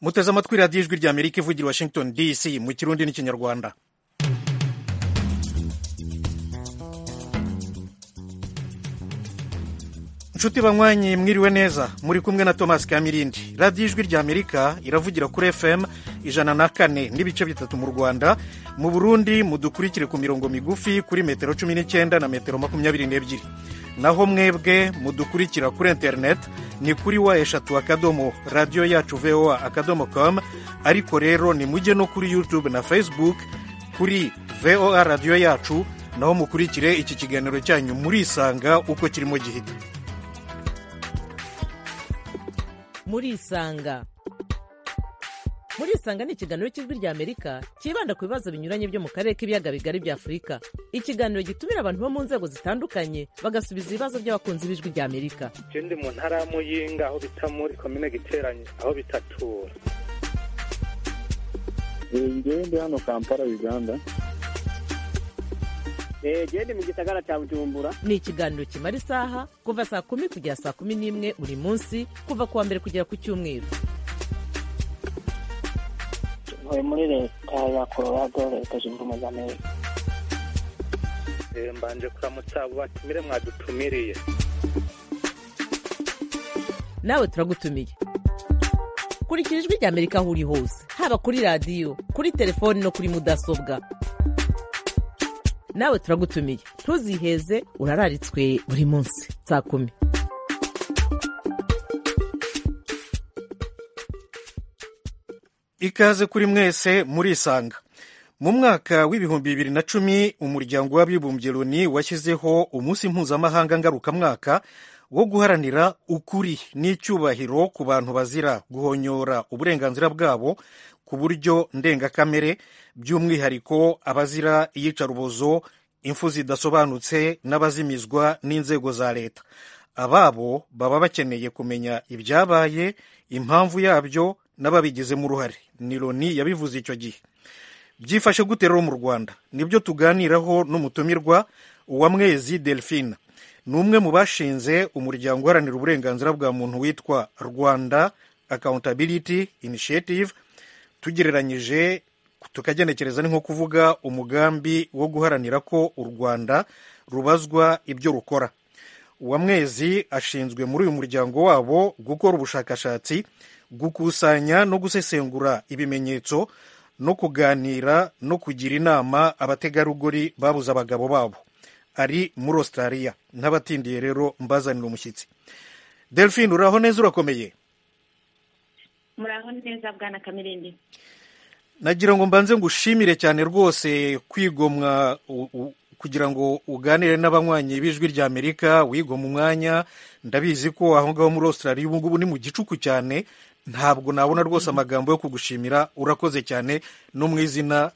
muteze amatwi radiyo ijwi rya amerika ivugira washington dc mu kirundi n'ikinyarwanda inshuti banywanyi mwiriwe neza muri kumwe na thomas kamirindi radiyo ijwi rya amerika iravugira kuri fm ijana na kane n'ibice bitatu mu rwanda mu burundi mudukurikire ku mirongo migufi kuri metero cumi n'icyenda na metero makumyabiri n'ebyiri naho mwebwe mudukurikira kuri interineti ni kuri wa eshatu akadomo radiyo yacu voa akadomo komu ariko rero nimujye no kuri yutube na facebook kuri voa radiyo yacu naho mukurikire iki kiganiro cyanyu murisanga uko kirimo gihita murisanga murisanga ni ikiganiro cy'ijwi rya amerika cyibanda ku bibazo binyuranye byo mu karere k'ibiyaga bigari bya afurika ikiganiro gitumira abantu bo mu nzego zitandukanye bagasubiza ibibazo by'abakunzi b'ijwi rya amerika je ndi mu ntara ya muyinga aho bita muri komine giteranye aho bitatura ngewe ndi hano kampala uganda genda mu gisagara cya bujumbura ni ikiganiro kimara isaha kuva saa kumi kugera saa kumi n'imwe buri munsi kuva ku wa mbere kugera ku cyumweru ntuye muri leta ya colorado leta zunze ubumwe za amerika mbanje kuramutsa abo batumire mwadutumiriye nawe turagutumiye kurikira ijwi rya amerika aho uri hose haba kuri radiyo kuri telefoni no kuri mudasobwa nawe turagutumiye ntuziheze urararitswe buri munsi saa kumi ikaze kuri mwese murisanga mu mwaka w'ibihumbi bibiri na cumi umuryango w'abibumbye loni washyizeho umunsi mpuzamahanga ngarukamwaka wo guharanira ukuri n'icyubahiro ku bantu bazira guhonyora uburenganzira bwabo ku buryo ndengakamere by'umwihariko abazira iyicarubozo imfu zidasobanutse n'abazimizwa n'inzego za leta ababo baba bakeneye kumenya ibyabaye impamvu yabyo n'ababigizemo uruhare ni loni yabivuze icyo gihe byifashe gute rero mu rwanda nibyo tuganiraho n'umutumirwa wa mwezi delphine ni umwe mu bashinze umuryango uharanira uburenganzira bwa muntu witwa rwanda accountability initiative tugereranyije tukagenekereza ni nko kuvuga umugambi wo guharanira ko u rwanda rubazwa ibyo rukora uwa mwezi ashinzwe muri uyu muryango wabo gukora ubushakashatsi gukusanya no gusesengura ibimenyetso no kuganira no kugira inama abategarugori babuze abagabo babo ari muri australia n'abatindiye rero mbazanira umushyitsi delphine uraho neza urakomeye muraho neza bwana kamirindi nagira ngo mbanze ngushimire cyane rwose kwigomwa kugira ngo uganire n'abanywanyi b'ijwi rya amerika wigoma umwanya ndabizi ko aho ngaho muri australia ubu ngubu ni mu gicuku cyane ntabwo nabona rwose amagambo yo kugushimira urakoze cyane no mu izina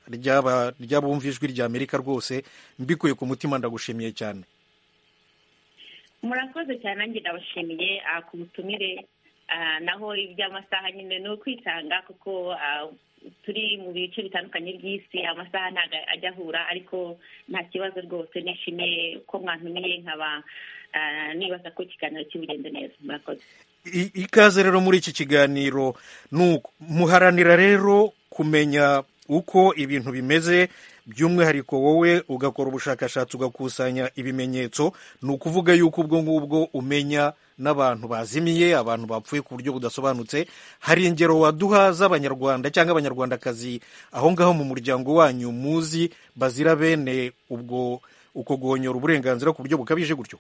ry'abumva ijwi rya amerika rwose mbikuye ku mutima ndagushimiye cyane murakoze cyane nanjye ndabashimiye ku butumire naho iby'amasaha nyine ni ukwitanga kuko turi mu bice bitandukanye by'isi amasaha ntabwo ajya ahura ariko nta kibazo rwose nishimiye ko mwantumiye nkaba nibaza ko ikiganiro kibugenze neza murakoze ikaze rero muri iki kiganiro muharanira rero kumenya uko ibintu bimeze by'umwihariko wowe ugakora ubushakashatsi ugakusanya ibimenyetso ni ukuvuga yuko ubwo ngubwo umenya n'abantu bazimiye abantu bapfuye ku buryo budasobanutse hari ingero waduha z'abanyarwanda cyangwa abanyarwandakazi aho ngaho mu muryango wanyu muzi bazira bene ubwo uko guhonyora uburenganzira ku buryo bukabije gutyo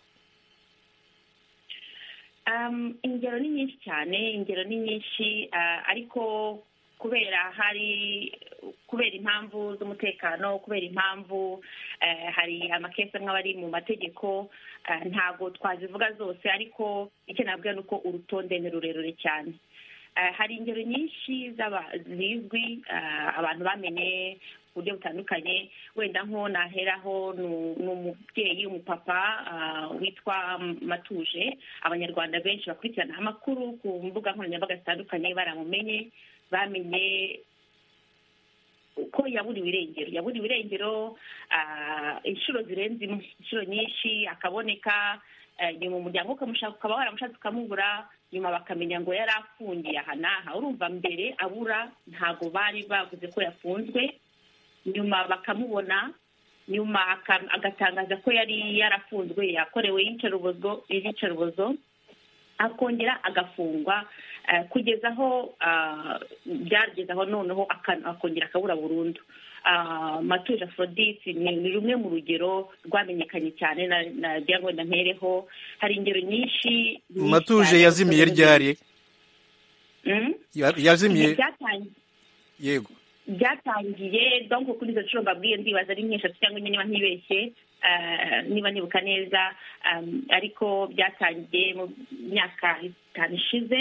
ingero ni nyinshi cyane ingero ni nyinshi ariko kubera hari kubera impamvu z'umutekano kubera impamvu hari amakesi amwe aba ari mu mategeko ntabwo twazivuga zose ariko icyo nabwira ni uko urutonde ni rurerure cyane hari ingero nyinshi zizwi abantu bamenye ku buryo butandukanye wenda nko naheraho ni umubyeyi umupapa witwa matuje abanyarwanda benshi bakurikiranaho amakuru ku mbuga nkoranyambaga zitandukanye baramumenye bamenye uko yaburiwe irengero yaburiwe irengero inshuro zirenze imwe inshuro nyinshi akaboneka eh, nyuma umuryango ukamushaka ukaba waramushatse ukamubura nyuma bakamenya ngo yari afungiye aha n'aha urumva mbere abura ntago bari bavuze ko yafunzwe nyuma bakamubona nyuma aka- agatangaza ko yari yarafunzwe yakorewe iyicarubozo iyicarubozo akongera agafungwa eh, kugeza aho ah, byageze aho noneho aka- akongera akabura burundu Ah, matuje aphrodite ni ni rumwe mu rugero rwamenyekanye cyane na- na kugira ngo ntampereho hari ingero nyinshi nyinshi matuje cyane. yazimiye ryari Mm? Ya- yazimiye Byatangiye- yego byatangiye donko kuri izo nshuro mbabwiye ndibaza ari nk'eshatu cyangwa enye niba ntibeshye eh, niba nibuka neza um, ariko byatangiye mu myaka itanu ishize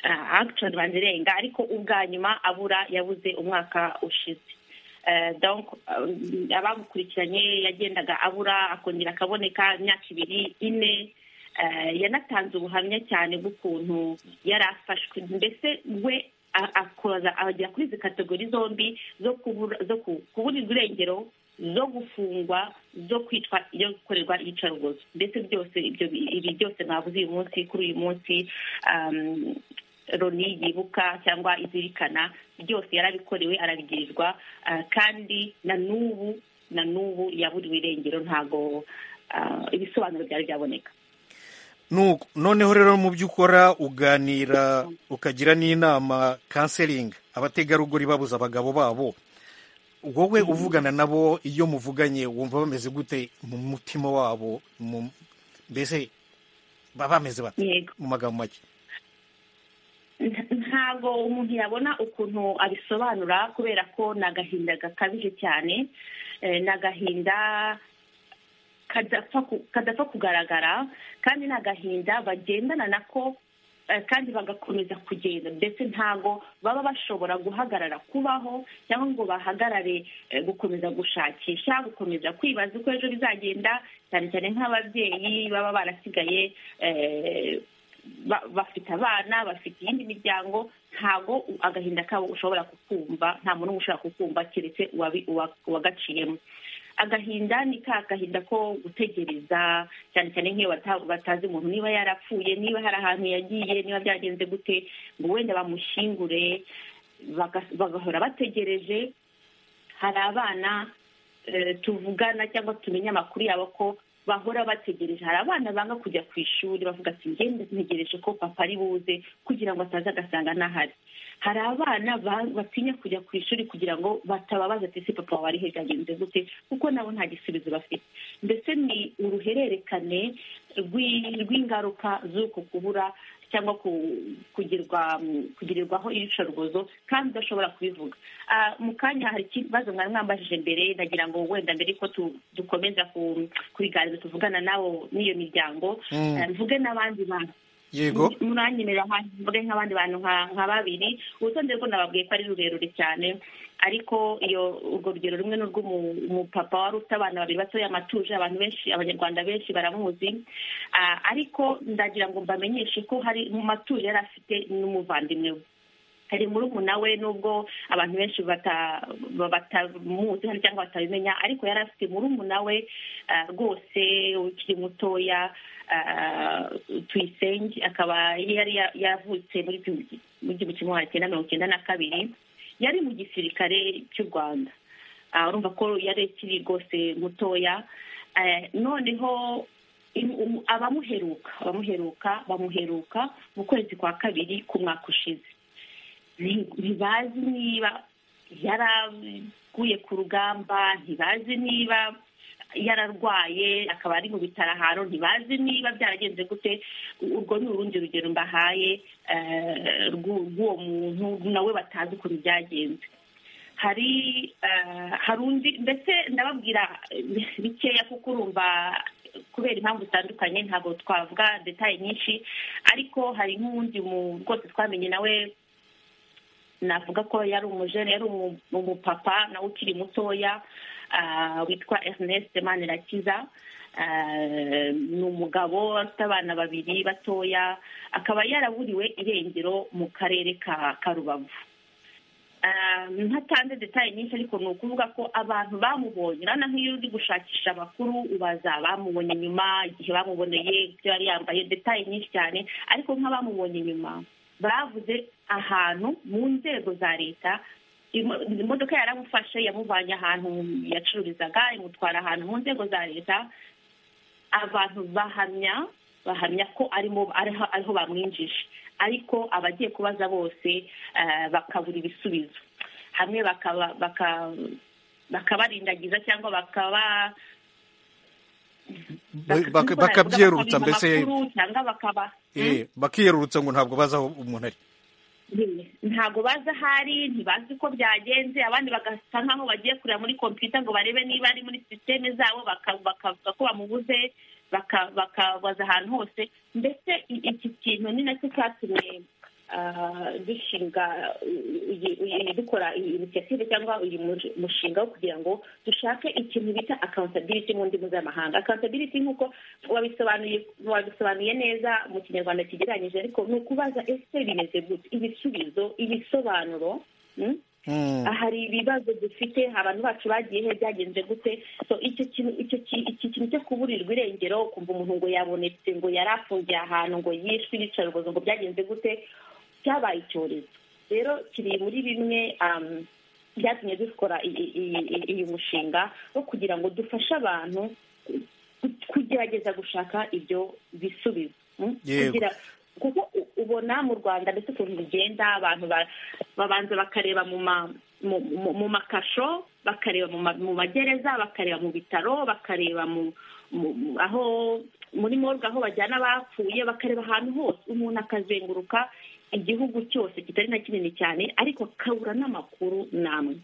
agishoni banjye irenga ariko ubwa nyuma abura yabuze umwaka ushize Eh, donc um, abamukurikiranye yagendaga abura akongera akaboneka imyaka ibiri ine Eh, yanatanze ubuhamya cyane bw'ukuntu yari afashwe mbese we a- akoza agera kuri izi kategori zombi zo kubura zo ku- kuburirwa irengero zo gufungwa zo kwitwa iyo gukorerwa iyicarubozo mbese byose ibyo bi- ibi byose mwabuze uyu munsi kuri uyu munsi um, roni yibuka cyangwa izirikana byose yarabikorewe arabigirirwa ah, kandi na n'ubu na n'ubu yaburiwe irengero ntago ah, ibisobanuro byari byaboneka Nuko, noneho rero mu byo ukora uganira ukagira n'inama kanseringi abategarugori babuze abagabo babo wowe uvugana nabo iyo muvuganye wumva bameze gute mu mutima wabo mu- mbese baba bameze bate yego mu magambo make Nta- ntabwo umuntu yabona ukuntu abisobanura kubera ko ni agahinda gakabije cyane Eh, ni agahinda kadapfa ku- kadapfa kugaragara kandi ni agahinda bagendana nako eh, kandi bagakomeza kugenda ndetse ntabwo baba bashobora guhagarara kubaho cyangwa ngo bahagarare eh, gukomeza gushakisha gukomeza kwibaza uko ejo bizagenda cyane cyane nk'ababyeyi baba barasigaye eh, ba- bafite abana bafite iyindi miryango ntabwo u- agahinda kabo ushobora kukumva nta muntu n'umwe ushobora kukumva keretse uwabi- uwa- uwagaciyemo agahinda ni ka gahinda ko gutegereza cyane cyane nk'iyo bata- batazi umuntu niba yarapfuye niba hari ahantu yagiye niba byagenze gute ngo wenda bamushyingure baga- bagahora bategereje hari abana eh, tuvugana cyangwa tumenya amakuru yabo ko bahora bategereje hari abana banga kujya ku ishuri bavuga ati ngende ntegereje ko papa ari buze kugira ngo ataza agasanga ntahari hari abana ba- batinya kujya ku ishuri kugira ngo batababaza ati ese papa wari he byagenze gute kuko nabo nta gisubizo bafite mbese ni uruhererekane rw'i- rw'ingaruka z'uko kubura cyangwa ku- kugirwa kugirirwaho iyicarubozo kandi udashobora kubivuga Ah, mu kanya hari ikibazo mwari mwambajije mbere ndagira ngo wenda mbere ko tu- dukomeza ku- kubiganiro tuvugana nabo n'iyo miryango Mm. ah, mvuge n'abandi bantu yego muranyemerera hano mvuge nk'abandi bantu nka nka babiri urutonde rwo nababwiye ko ari rurerure cyane ariko iyo urwo rugero rumwe ni urw'umupapa wari ufite abana babiri batoya amatuje abantu benshi abanyarwanda benshi baramuzi Ah, ariko ndagira ngo mbamenyeshe ko hari mu matuje yari afite n'umuvandimwe we hari murumuna we nubwo abantu benshi bata- ba- batamuzi hano cyangwa batabimenya ariko yari afite murumuna we ah, rwose ukiri mutoya ah, tuyisenge akaba yari ya- yavutse muri igihumbi- mu gihumbi kimwe magana cyenda mirongo icyenda na kabiri yari mu gisirikare cy'u rwanda Ah, urumva ko yari akiri rwose mutoya Eh, noneho im- um- abamuheruka abamuheruka bamuheruka mu kwezi kwa kabiri k'umwaka ushize nti- ntibazi niba yaraguye ku rugamba ntibazi niba yararwaye akaba ari mu bitaro ahantu ntibazi niba byaragenze gute urwo ni urundi rugero mbahaye eh, rw'u- rw'uwo muntu nawe batazi ukuntu byagenze hari eh, hari undi mbese ndababwira eh, bikeya kuko urumva kubera impamvu zitandukanye ntabwo twavuga detaye nyinshi ariko hari nk'uwundi mu- rwose twamenye nawe navuga ko yari umujene yari umu- umupapa nawe ukiri mutoya ah, witwa Ernest Manirakiza Ah, ni umugabo afite abana babiri batoya akaba yaraburiwe irengero mu karere ka ka Rubavu ntatanze detaye nyinshi ariko ni ukuvuga ko abantu bamubonye urabona nk'iyo uri gushakisha amakuru ubaza bamubonye nyuma igihe bamuboneye ibyo yari yambaye detaye nyinshi cyane ariko nk'abamubonye nyuma bavuze ahantu mu nzego za leta imodoka yaramufashe yamuvanye ahantu yacururizaga imutwara ahantu mu nzego za leta abantu bahamya bahamya ko arimo ariho bamwinjije ariko abagiye kubaza bose bakabura ibisubizo hamwe bakabarindagiza cyangwa bakaba bakabyerurutsa mbese cyangwa bakaba bakiyerurutsa ngo ntabwo bazi aho umuntu ari ntabwo bazi aho ari ntibazi uko byagenze abandi bagasa nkaho bagiye kureba muri kompiyuta ngo barebe niba ari muri sisiteme zabo bakavuga ko bamubuze bakabaza ahantu hose mbese iki kintu ni nacyo cyatumye dushinga dukora inisiyative cyangwa uyu mushinga wo kugira ngo dushake ikintu bita akawuntabiliti mu ndimi z'amahanga akawuntabiliti nk'uko wabisobanuye neza mu kinyarwanda kigereranyije ariko ni ukubaza ese bimeze gute ibisubizo ibisobanuro hari ibibazo dufite abantu bacu bagiye he byagenze gute iki kintu cyo kuburirwa irengero kumva umuntu ngo yabonetse ngo yari afungiye ahantu ngo yishwe ibicarubozo ngo byagenze gute cyabaye icyorezo rero kiri muri bimwe byatumye dukora uyu mushinga wo kugira ngo dufashe abantu kugerageza gushaka ibyo bisubizo kuko ubona mu rwanda ndetse ukuntu bigenda abantu babanza bakareba mu makasho bakareba mu magereza bakareba mu bitaro bakareba aho muri morgue aho bajyana abapfuye bakareba ahantu hose umuntu akazenguruka igihugu cyose kitari na kinini cyane ariko akabura n'amakuru n'amwe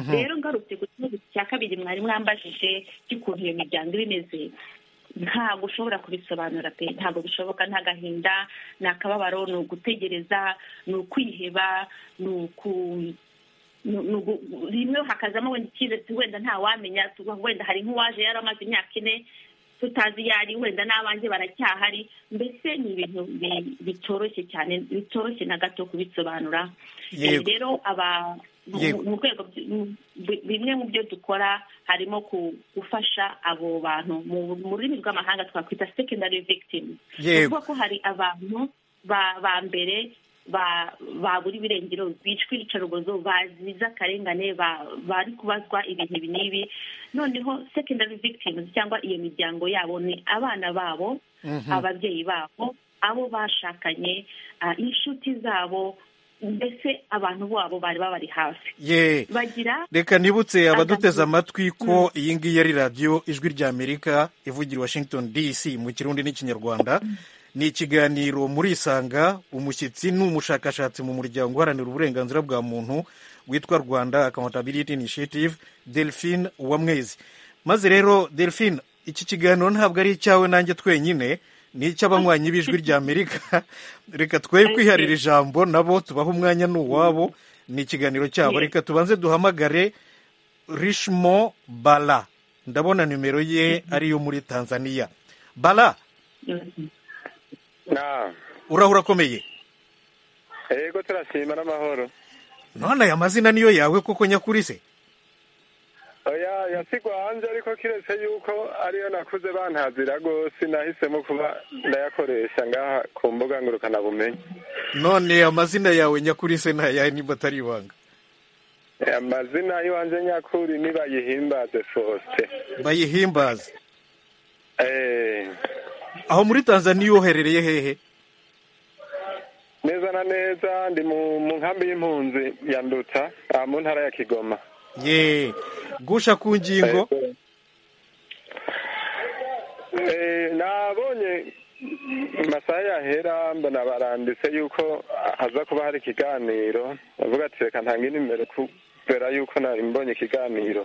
rero ngarutse ku kibazo cya kabiri mwari mwambajije cy'ukuntu iyo miryango iba imeze ntabwo ushobora kubisobanura pe ntabwo bishoboka nta gahinda ni akababaro ni ugutegereza ni ukwiheba ni uku rimwe hakazamo wenda icyizere wenda ntawamenya wenda hari nk'uwaje yari amaze imyaka ine tutazi iyo ari wenda n'abanjye baracyahari mbese ni ibintu bitoroshye cyane bitoroshye na gato kubisobanura rero aba mu rwego bimwe mu byo dukora harimo gufasha abo bantu mu rurimi rw'amahanga twakwita secondary victims kuvuga ko hari abantu ba mbere babura ibirengero bicwa ibicarubozo baziza akarengane bari kubazwa ibintu ibi n'ibi noneho secondary victims cyangwa iyo miryango yabo ni abana babo ababyeyi babo abo bashakanye inshuti zabo mbese abantu babo bari babari hafi ye bagira reka nibutse abaduteze amatwi ko iyi ngiyi ari radiyo ijwi ry'amerika ivugira washington dc mu kirundi n'ikinyarwanda ni ikiganiro muri isanga umushyitsi ni umushakashatsi mu muryango uharanira uburenganzira bwa muntu witwa rwanda accountability initiative delphine uwamwezi maze rero delphine iki kiganiro ntabwo ari icyawe nanjye twenyine ni icy'abanywanyi b'ijwi ry'amerika reka twe kwiharira ijambo nabo tubaha umwanya n'uwabo ni ikiganiro cyabo reka tubanze duhamagare rishmo bara ndabona nimero ye ariyo muri tanzania bara urahura akomeye yego turashima n'amahoro none aya mazina niyo yawe kuko nyakuri se yasigwa hanze ariko kiretse yuko ariyo nakuze bantazira rwose nahisemo kuba ndayakoresha ngaha ku mbuga ngurukanabumenyi none amazina yawe nyakuri se ntayahe niba atari ibanga amazina y'iwanjye nyakuri ni bayihimbaze fosite bayihimbaze aho muri tanzaniya uherereye hehe neza na neza ndi mu nkambi y'impunzi ya nduta mu ntara ya kigoma ye gusha ku ngingo nabonye amasaha yahera mbona baranditse yuko haza kuba hari ikiganiro bavuga ati reka ntange nimero kubera yuko nari mbonye ikiganiro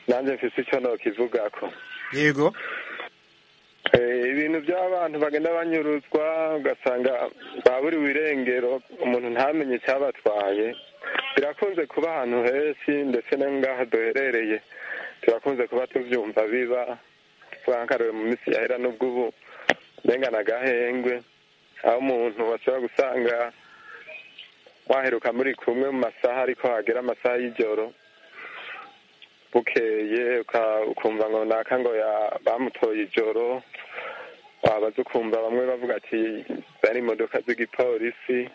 nanjye mfite icyo ntokivuga ko yego ibintu by'abantu bagenda banyuruzwa ugasanga baburiwe irengero umuntu ntamenye icyabatwaye birakunze kuba ahantu henshi ndetse na ngaha duherereye turakunze kuba tubyumva biba twankaruwe mu minsi yahera n'ubwo ubu mbengana agahengwe aho umuntu washobora gusanga waheruka muri kumwe mu masaha ariko hagera amasaha y'ijoro bukeye uka- ukumva ngo naka ngo ya- bamutoye ijoro wabaza ukumva bamwe bavuga ati zari imodoka z'igipolisi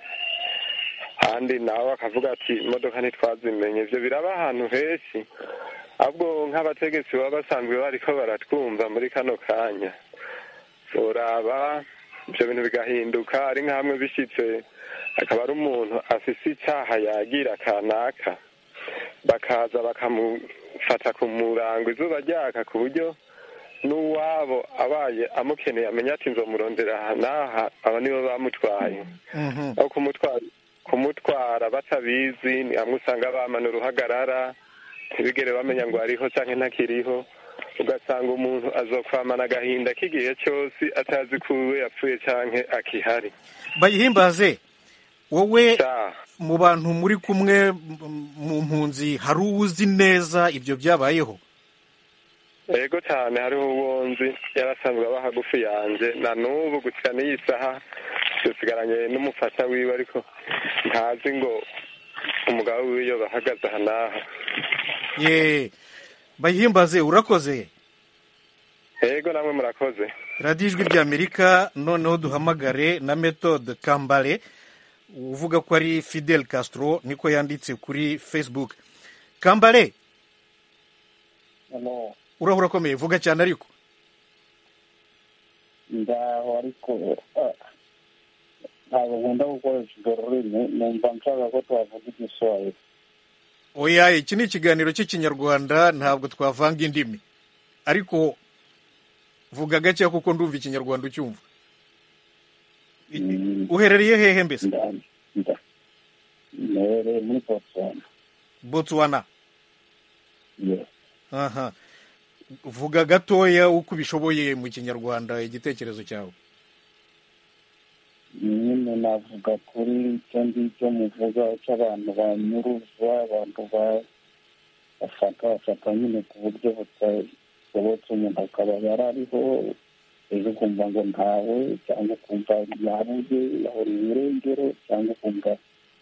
kandi nawe akavuga ati imodoka ntitwazimenye ibyo biraba ahantu henshi ahubwo nk'abategetsi baba basanzwe bariko baratwumva muri kano kanya uraba ibyo bintu bigahinduka ari nk'amwe bishyitse akaba ari umuntu afise icyaha yagira kanaka bakaza bakamufata ku murango izuba ryaka ku buryo n'uwabo abaye amukeneye amenya ati nzomurondera aha n'aha aba nibo bamutwaye Mhm. aho kumutwara kumutwara batabizi ni hamwe usanga bamana uruhagarara ntibigere bamenya ngo ariho cyangwa ntakiriho ugasanga umuntu azokwamana agahinda k'igihe cyose atazi ko uwe yapfuye cyangwa akihari bayihimbaze wowe Ca. mu bantu muri kumwe m- mu mpunzi hari uwuzi neza ibyo byabayeho yego cyane hariho uwonzi yarasanzwe aba hagufi yanjye na n'ubu gusa n'iyi saha dusigaranye n'umufasha wiwe ariko ntazi ngo umugabo wiwe yoba ahagaze aha n'aha ye bayihimbaze urakoze yego namwe murakoze radiyo ijwi ry'amerika noneho duhamagare na metode kambare uvuga ko ari fidel castro niko yanditse kuri facebook kambare ano uraho urakomeye vuga cyane ariko ndaho ariko ah, ntabwo nkunda gukoresha urwo rurimi numva nshaka ko twavuga igiswahili oya iki ni ikiganiro cy'ikinyarwanda ntabwo twavanga indimi ariko vuga gake kuko ndumva ikinyarwanda ucyumva Mm. uherereye hehe mbese Nda- nda- nere muri botswana botswana Yes. aha vuga gatoya uko ubishoboye mu kinyarwanda igitekerezo cyawe nyine navuga kuri icyo ngicyo muvuga cy'abantu banyuruza abantu ba- bafata bafata nyine ku buryo butashobotse umuntu akaba yari ariho ejo ukumva ngo ntawe cyangwa ukumva yabuze yahoreye irengero cyangwa ukumva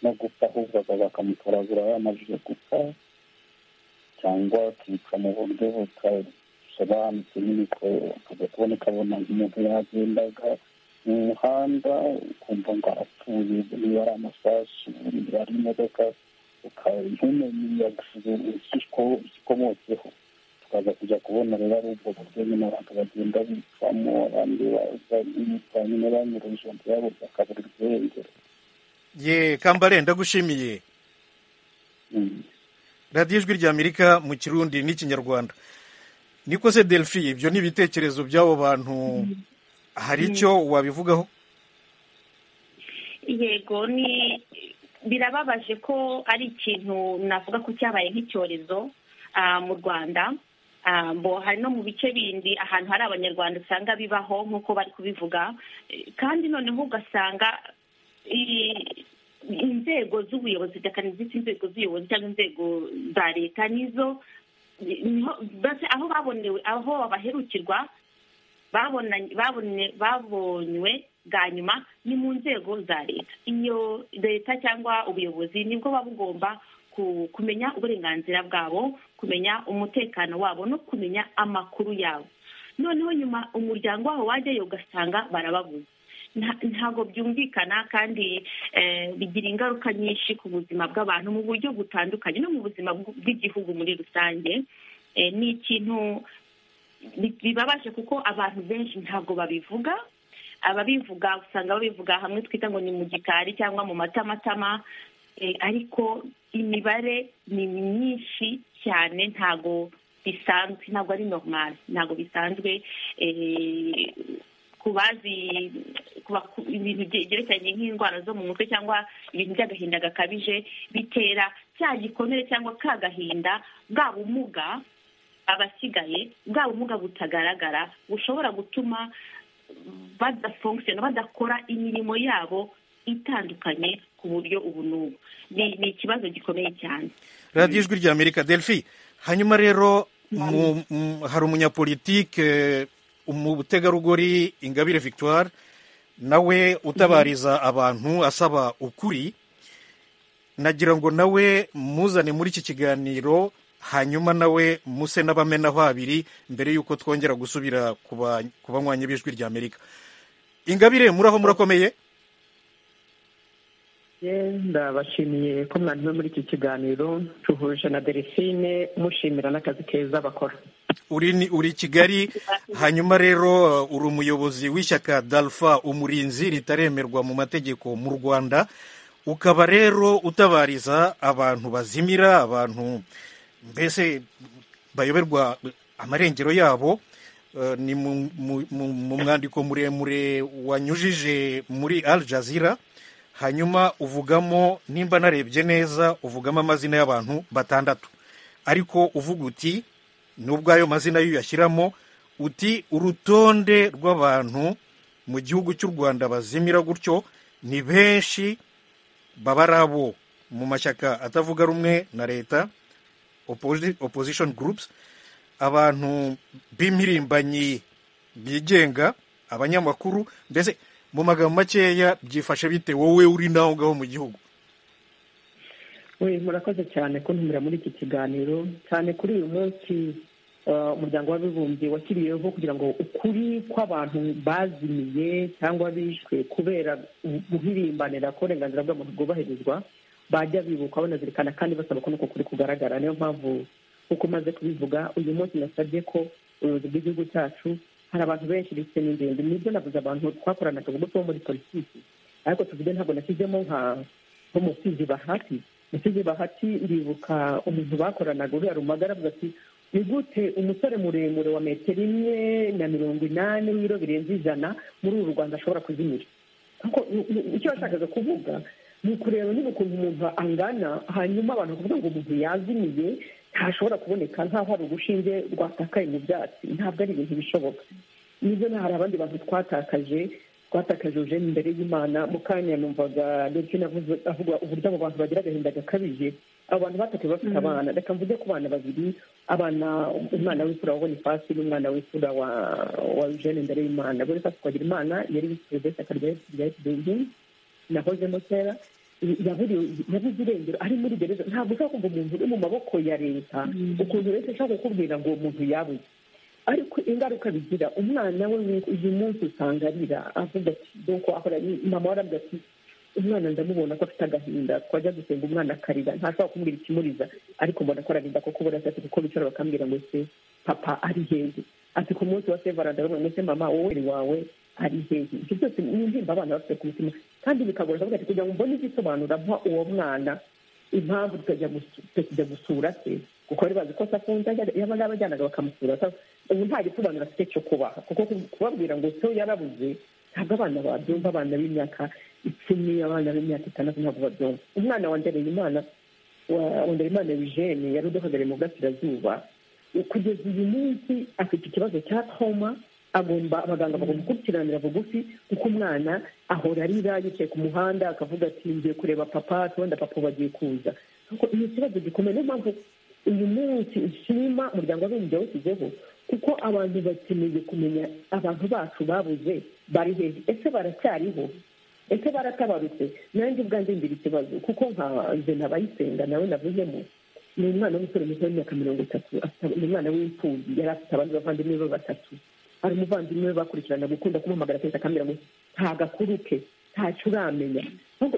no gupfa ahubwo akaza bakamutoragura yamajije gupfa cyangwa akica mu buryo butasobanutse nyine ko akajya kubona ukabona umuntu yagendaga mu muhanda ukumva ngo arapfuye niba ari amasasu niba ari imodoka ukaba ntumenye ikiko ikikomotseho tukaza kujya kubona rero ari ubwo buryo nyine abantu bagenda bicamo abandi baza nyine banyura ijambo ryabo bakabura irengero ye kambare ndagushimiye Mm. radiyo ijwi ry'amerika mu kirundi n'ikinyarwanda niko se delphi ibyo ni ibitekerezo by'abo bantu hari icyo wabivugaho yego ni birababaje ko ari ikintu navuga ko cyabaye nk'icyorezo ah, mu rwanda Ah, mbo hari no mu bice bindi ahantu hari abanyarwanda usanga bibaho nk'uko bari kubivuga Eh, kandi noneho ugasanga i- inzego z'ubuyobozi zidakaniza inzego z'ubuyobozi cyangwa inzego za leta nizo niho- basi aho babonewe aho baherukirwa babonanye babone babonywe bwa nyuma ni mu nzego za leta iyo leta cyangwa ubuyobozi nibwo buba bugomba ku- kumenya uburenganzira bwabo kumenya umutekano wabo no kumenya amakuru yabo noneho nyuma umuryango wabo wajyayo ugasanga barababuze Nta- ntabwo byumvikana kandi eh, bigira ingaruka nyinshi ku buzima bw'abantu mu buryo butandukanye no mu buzima bw- bw'igihugu muri rusange Eh, ni ikintu bi- bibabaje kuko abantu benshi ntabwo babivuga ababivuga usanga babivuga hamwe twita ngo ni mu gikari cyangwa mu matamatama eh, ariko imibare ni myinshi cyane ntabwo bisanzwe ntabwo ari normal ntabwo bisanzwe eh, ku bazi ku baku- ibintu bye- byerekeranye nk'indwara zo mu mutwe cyangwa ibintu by'agahinda gakabije bitera cya gikomere cyangwa ka gahinda bwa bumuga abasigaye bwa bumuga butagaragara bushobora gutuma badafunkisiyona badakora imirimo yabo itandukanye ku buryo ubu n'ubu Ni- ni ikibazo gikomeye cyane radiyo ijwi ry'amerika delphi hanyuma rero mu- mu- hari umunyapolitike umutegarugori ingabire victoire nawe utabariza abantu asaba ukuri nagira ngo nawe muzane muri iki kiganiro hanyuma nawe muse n'abamenaho abiri mbere y'uko twongera gusubira ku banywanyi b'ijwi rya amerika ingabire muri aho murakomeye ndabashimiye ko mwanyuze muri iki kiganiro duhuje na delphine mushimira n'akazi keza bakora uri kigali hanyuma rero uri umuyobozi w'ishyaka dalfa umurinzi ritaremerwa mu mategeko mu rwanda ukaba rero utabariza abantu bazimira abantu mbese bayoberwa amarengero yabo ni mu mwandiko muremure wanyujije muri al jazeera hanyuma uvugamo nimba narebye neza uvugamo amazina y'abantu batandatu ariko uvuga uti nubwo ayo mazina yo uyashyiramo uti urutonde rw'abantu mu gihugu cy'u rwanda bazimira gutyo ni benshi baba ari abo mu mashyaka atavuga rumwe na leta opposition groups abantu b'impirimbanyi bigenga abanyamakuru mbese mu magambo makeya byifashe bite wowe uri n'aho ngaho mu gihugu we murakoze cyane kuntumira muri iki kiganiro cyane kuri uyu munsi umuryango w'abibumbye washyiriyeho kugira ngo ukuri kw'abantu bazimiye cyangwa bishwe kubera guhirimbanira ko uburenganzira bw'abantu bwubahirizwa bajya bibuka banazirikana kandi basaba ko n'uko kuri kugaragara niyo mpamvu uko umaze kubivuga uyu munsi nasabye ko ubuyobozi bw'igihugu cyacu hari abantu benshi ndetse n'ingenzi nibyo navuze abantu twakoranaga ubwo bo muri politiki ariko tuvuge ntabwo nashyizemo nka nk'umusizi bahati umusizi bahati ndibuka umuntu bakoranaga uriya rumagara avuga ati ni gute umusore muremure wa metero imwe na mirongo inani w'ibiro birenze ijana muri uru rwanda ashobora kuzimira icyo yashakaga kuvuga ni ukureba niba ukuntu umuntu angana hanyuma abantu bakavuga ngo umuntu yazimiye ntashobora kuboneka nk'aho hari urushinge rwatakaye mu byatsi ntabwo ari ibintu bishoboka nibyo hari abandi bantu twatakaje twatakaje imbere y'imana mu kanya numvaga ndetse avuga uburyo abo bantu bagira agahinda gakabije abo bantu batakaye bafite abana reka mvuge ku bana babiri abana umwana w'isura wa bonifasi n'umwana w'isura wa eugene imbere y'imana bonifasi twagira imana yari w'isura besi akarya yari nahozemo kera yabuze irengero ari muri gereza ntabwo ushobora kumva umuntu uri mu maboko ya leta ukuntu leta ishobora kukubwira ngo uwo muntu yabuze ariko ingaruka bigira umwana we uyu munsi usanga arira avuga ati doko akora mama waravuga ati umwana ndamubona ko afite agahinda twajya gusenga umwana akarira ntashobora kumubwira ikimuriza ariko mbona ko ararinda kuko ubona atatu kuko bicara bakambwira ngo se papa ari heza ati ku munsi wa sevara ndabona ngo se mama wowe wawe ari hehe ibyo byose ni intimba abana bafite ku mutima kandi bikagorana bavuga ati kugira ngo mbone igisobanura mpa uwo mwana impamvu tukajya gusura se kuko bari bazi ko se afunze yaba n'abajyanaga bakamusura ubu nta gisobanuro afite cyo kubaha kuko kubabwira ngo se yarabuze ntabwo abana babyumva abana b'imyaka icumi abana b'imyaka itandatu ntabwo babyumva umwana wa ndereyimana wa ndereyimana eugene yari uduhagarariye mu burasirazuba kugeza uyu munsi afite ikibazo cya toma agomba abaganga bagomba gukurikiranira bugufi kuko umwana ahora arira yicaye ku muhanda akavuga ati ngiye kureba papa wenda papa bagiye kuza ni ikibazo gikomeye niyo mpamvu uyu munsi ushima umuryango w'abibumbye washyizeho kuko abantu bakeneye kumenya abantu bacu babuze bari hejuru ese baracyariho ese baratabarutse nanjye ubwanjye ngira ikibazo kuko nka nze nabayisenga nawe navuzemo ni umwana w'umusore muto w'imyaka mirongo itatu ni umwana w'imfubyi yari afite abandi bavandimwe be batatu hari umuvandimwe we bakurikirana gukunda kumuhamagara kenshi akambwira ngo ntagakuru ke ntacyo uramenya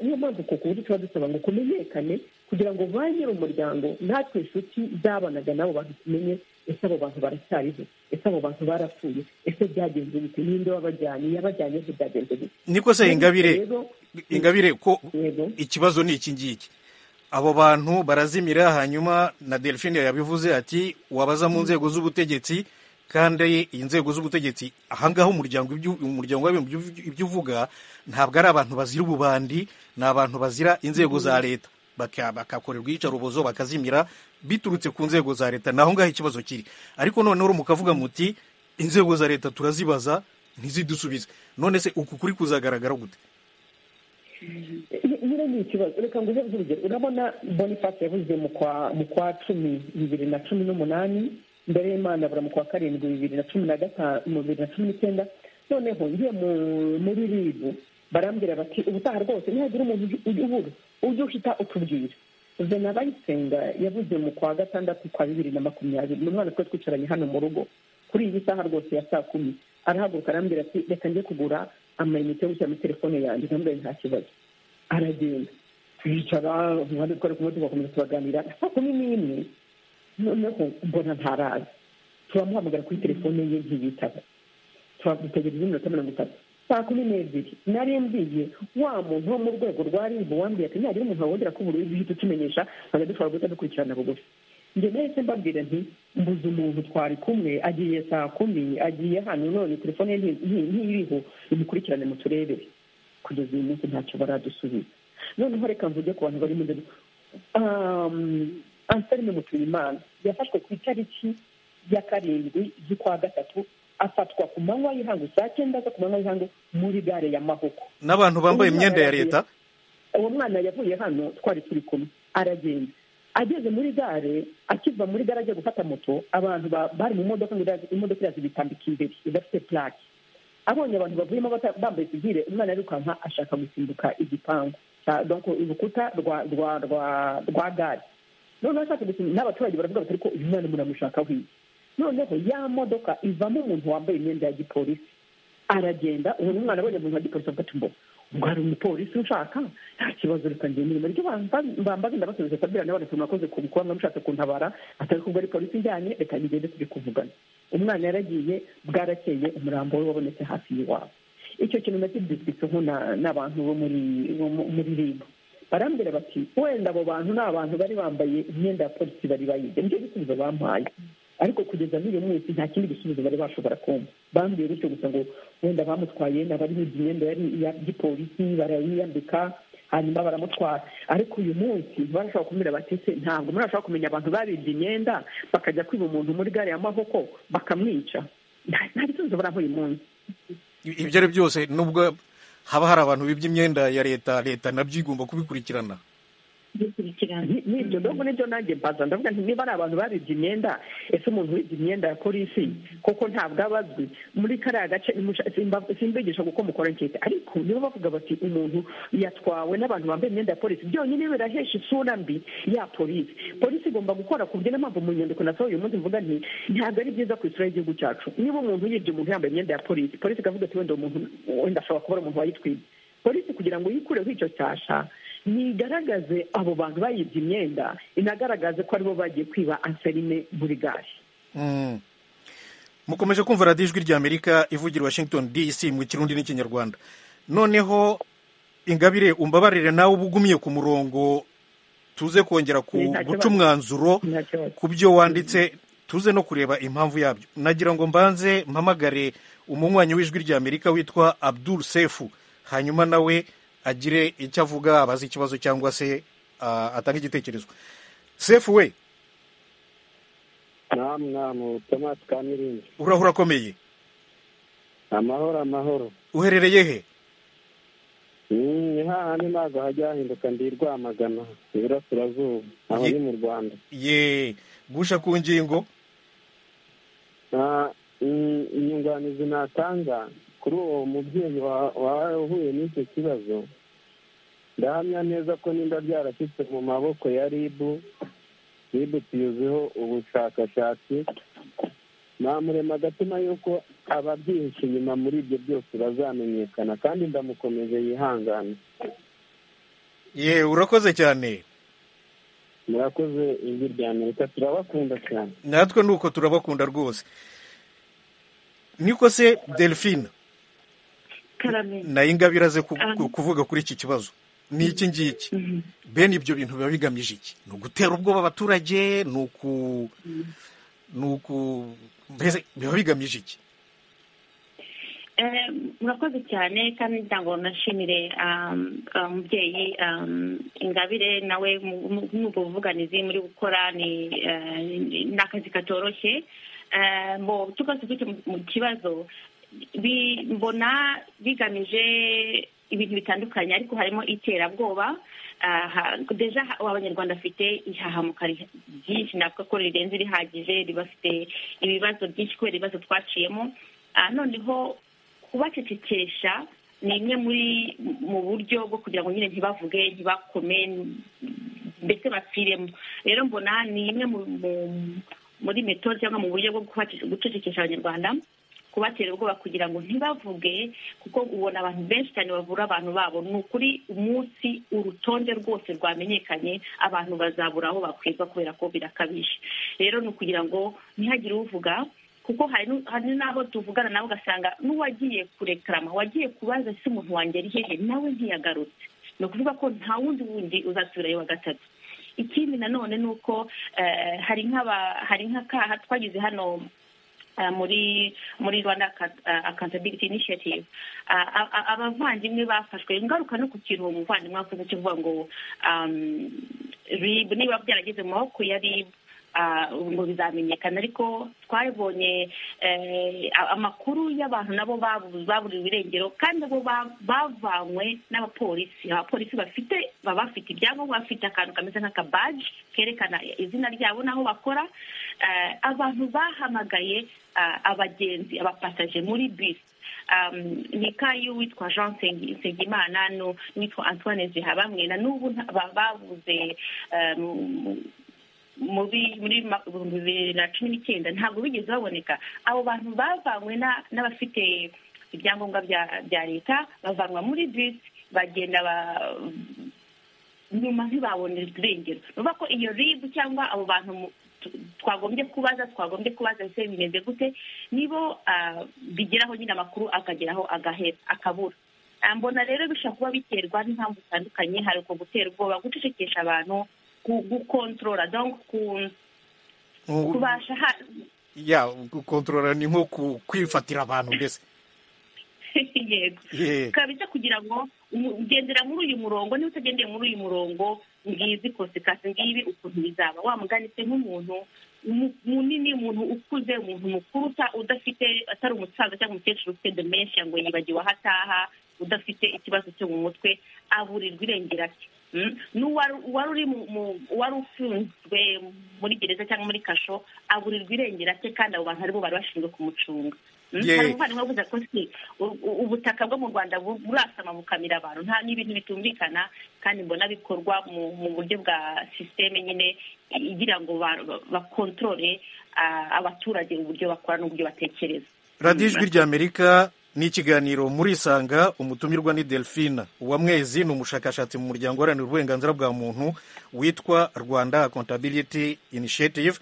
niyo mpamvu ku buryo tuba dusaba ngo kumenyekane kugira ngo ba nyir'umuryango natwe inshuti zabanaga n'abo bantu tumenye ese abo bantu baracyariho ese abo bantu barapfuye ese byagenze bite ninde wabajyanye yabajyanye se byagenze bite niko se ingabire ingabire ko ikibazo ni iki ngiki abo bantu barazimira hanyuma na delphine yabivuze ati wabaza mu nzego z'ubutegetsi kandi inzego z'ubutegetsi ahangaha umuryango umuryango ibyo uvuga ntabwo ari abantu bazira ububandi ni abantu bazira inzego za leta bakakorerwa iyicarubozo bakazimira biturutse ku nzego za leta ni aho ngaho ikibazo kiri ariko noneho mukavuga muti inzego za leta turazibaza ntizidusubize none se uku kuri kuzagaragara gute nyine ni ikibazo reka ngo uhe urugero urabona bonifasi yabuze mu kwa cumi bibiri na cumi n'umunani mbere y'imana bura mu kwa karindwi bibiri na cumi na gatanu bibiri na cumi n'icyenda noneho ngiye muri ribu barambwira bati ubutaha rwose ntihagira umuntu ubura ujye uhita utubwira vena bayisenga yavuze mu kwa gatandatu kwa bibiri na makumyabiri ni umwana twe twicaranye hano mu rugo kuri iyi saha rwose ya saa kumi arahaguruka arambwira ati reka njye kugura amayinite yo gushyira muri telefone yanjye ntambaye nta kibazo aragenda twicara umwanya twari kumwe tugakomeza tubaganira saa kumi n'imwe noneho mbona ntaraza turamuhamagara kuri telefone ye ntiyitaba turamutegereza iminota mirongo itatu saa kumi n'ebyiri nari mbiye wa muntu wo mu rwego rwa ribu wambwiye ati ntihagira umuntu wongera ko ubururu duhita utumenyesha ntabwo dushobora guhita dukurikirana bugufi njye nahise mbabwira nti mbuze umuntu twari kumwe agiye saa kumi agiye hano none telefone ye ntiriho imukurikirane mu turebere kugeza uyu munsi ntacyo baradusubiza noneho reka mvuge ku bantu bari mu nzego ansarime mutuyimana yafashwe ku itariki ya karindwi z'ukwa gatatu afatwa ku manywa y'ihangu saa cyenda zo ku manywa y'ihangu muri gare ya mahoko n'abantu bambaye imyenda ya leta uwo mwana yavuye hano twari turi kumwe aragenda ageze muri gare akiva muri gare ajya gufata moto abantu bari mu modoka ngo imodoka iraza ibitambika imbere idafite purake abonye abantu bavuyemo bambaye sivire umwana arirukanka ashaka gusimbuka igipangu urukuta rwa rwa rwa rwa gare noneho ashaka gusimbuka n'abaturage baravuga bati ariko uyu mwana muramushakaho iyi noneho ya modoka ivamo umuntu wambaye imyenda ya gipolisi aragenda ubu umwana abonye umuntu wa gipolisi avuga ati ngo ubwo hari umupolisi ushaka nta kibazo reka ngenda inyuma ryo bambaze ndabasubiza sabira nawe ati murakoze ku kuba mwamushatse kuntabara atari kubwo ari polisi ijyanye reka ngende tujye kuvugana umwana yaragiye bwarakeye umurambo we wabonetse hafi y'iwabo icyo kintu nacyo dusizeho n'abantu bo muri ribu barambwira bati wenda abo bantu ni abantu bari bambaye imyenda ya polisi bari bayize nibyo bisubizo bampaye ariko kugeza n'uyu munsi nta kindi gisubizo bari bashobora kumva bambwiye gutyo gusa ngo wenda bamutwaye n'abari biga imyenda yari iya gipolisi barayiyambika hanyuma baramutwara ariko uyu munsi ntibarashobora kumira batese ntabwo murashobora kumenya abantu babibye imyenda bakajya kwiba umuntu muri gare ya mahoko bakamwica nta gisubizo baraha uyu munsi ibyo ari byose nubwo haba hari abantu bibye imyenda ya leta leta nabyo igomba kubikurikirana n'ibyo nubwo nibyo nanjye mbaza ndavuga nti niba ari abantu babibye imyenda ese umuntu wibye imyenda ya polisi koko ntabwo aba azwi muri kariya gace simbigisha kuko mukorankete ariko niba bavuga bati umuntu yatwawe n'abantu bambaye imyenda ya polisi byonyine birahesha isura mbi ya polisi polisi igomba gukora ku buryo niyo mpamvu mu nyandiko nasohoye uyu munsi mvuga nti ntabwo ari byiza ku isura y'igihugu cyacu niba umuntu yibye umuntu yambaye imyenda ya polisi polisi ikavuga ati wenda umuntu wenda ashobora kuba ari umuntu wayitwibye polisi kugira ngo yikureho icyo cyasha ntigaragaze abo bantu bayibye imyenda inagaragaze ko aribo bagiye kwiba anserine muri gare mukomeje kumva radiyo ijwi ry'amerika ivugira washington dc mu kirundi n'ikinyarwanda noneho ingabire umbabarire nawe uba ugumiye ku murongo tuze kongera guca umwanzuro ku byo wanditse tuze no kureba impamvu yabyo nagira ngo mbanze mpamagare umunywanyi w'ijwi ry'amerika witwa abdul sefu hanyuma nawe agire icyo avuga abaza ikibazo cyangwa se atanga igitekerezo sefu we urahura akomeye amahoro amahoro uherereye he ni hahandi ntabwo hajya hahinduka ndi rwamagana iburasirazuba aho ni mu rwanda ye gusha ku ngingo inyunganizi natanga kuri uwo mubyeyi wawe uhuye n'icyo kibazo ndahamya neza ko nimba byarashyitse mu maboko ya ribu ribu tuyiziho ubushakashatsi namurema agatima y'uko ababyihishe inyuma muri ibyo byose bazamenyekana kandi ndamukomeje yihangane ye urakoze cyane murakoze ijwi rya amerika turabakunda cyane natwe ni uko turabakunda rwose niko se delphine nayo ingabo iraze kuvuga kuri iki kibazo ni iki ngiki bene ibyo bintu biba bigamije iki ni ugutera ubwoba abaturage ni uku ni uku mbese biba bigamije iki murakoze cyane kandi ntabwo nashimire umubyeyi ingabire nawe nk'ubwo buvuganizi muri gukora ni akazi katoroshye twose tujya mu kibazo mbona bigamije ibintu bitandukanye ariko harimo iterabwoba deja abanyarwanda bafite ihahamuka ryinshi navuga ko rirenze rihagije ribafite ibibazo byinshi kubera ibibazo twaciyemo noneho kubacecekesha ni imwe muri mu buryo bwo kugira ngo nyine ntibavuge ntibakome mbese bapfiremo rero mbona ni imwe muri metode cyangwa mu buryo bwo gucecekesha abanyarwanda kubatera ubwoba kugira ngo ntibavuge kuko ubona abantu benshi cyane bavura abantu babo ni ukuri umunsi urutonde rwose rwamenyekanye abantu bazabura aho bakwirwa kubera ko birakabije rero ni ukugira ngo ntihagire uvuga kuko hari n'aho tuvugana nawe ugasanga n'uwagiye kurekarama wagiye kubaza se umuntu wanjye ari hehe nawe ntiyagarutse ni ukuvuga ko nta wundi wundi uzasubirayo wa gatatu ikindi nanone ni uko hari nk'akaha twagize hano muri muri rwanda accountability initiative abavandimwe bafashwe ingaruka no ku kintu uwo muvandimwe akoze cyo kuvuga ngo rib niba byarageze mu maboko ya rib ngo bizamenyekana ariko twabonye amakuru y'abantu nabo baburiwe irengero kandi nabo bavanywe n'abapolisi abapolisi bafite baba bafite ibyangombwa bafite akantu kameze nk'akabaji kerekana izina ryabo n'aho bakora abantu bahamagaye abagenzi abapasaje muri bisi ni kayu witwa jean nsengimana n'uwitwa antoine zihabamwe na n'ubu babuze muri bibiri na cumi n'icyenda ntabwo bigeze baboneka abo bantu bavanywe n'abafite ibyangombwa bya leta bavanwa muri bisi bagenda nyuma ntibabonera irengero ni ukuvuga ko iyo ribu cyangwa abo bantu twagombye kubaza twagombye kubaza ese bimeze gute nibo bigeraho nyine amakuru akageraho agahera akabura mbona rero bishobora kuba biterwa n'impamvu zitandukanye hari uko gutera ubwoba gucecekesha abantu gukontorora kubasha ya gukontorora ni nko kwifatira abantu mbese yego kabisa kugira ngo ugendera muri uyu murongo niba utagendeye muri uyu murongo ngizi kosekasi ngibi ukuntu bizaba wamuganitse nk'umuntu munini umuntu ukuze umuntu mukuru udafite atari umusaza cyangwa umukecuru ufite demenshi ngo yibagiwe aho ataha udafite ikibazo cyo mu mutwe aburirwa irengera ati wari ufunzwe muri gereza cyangwa muri kasho aburirwa irengera rye kandi abo bantu aribo bari bashinzwe kumucunga hari umuvandimwe wavuze ko si ubutaka bwo mu rwanda burasama bukamira abantu nta n'ibintu bitumvikana kandi mbona bikorwa mu buryo bwa sisiteme nyine igira ngo bakontorore abaturage uburyo bakora n'uburyo batekereza radiyo ijwi ry'amerika ni ikiganiro murisanga umutumirwa ni delphine uwamwezi ni umushakashatsi mu muryango uharanira uburenganzira bwa muntu witwa rwanda accountability initiative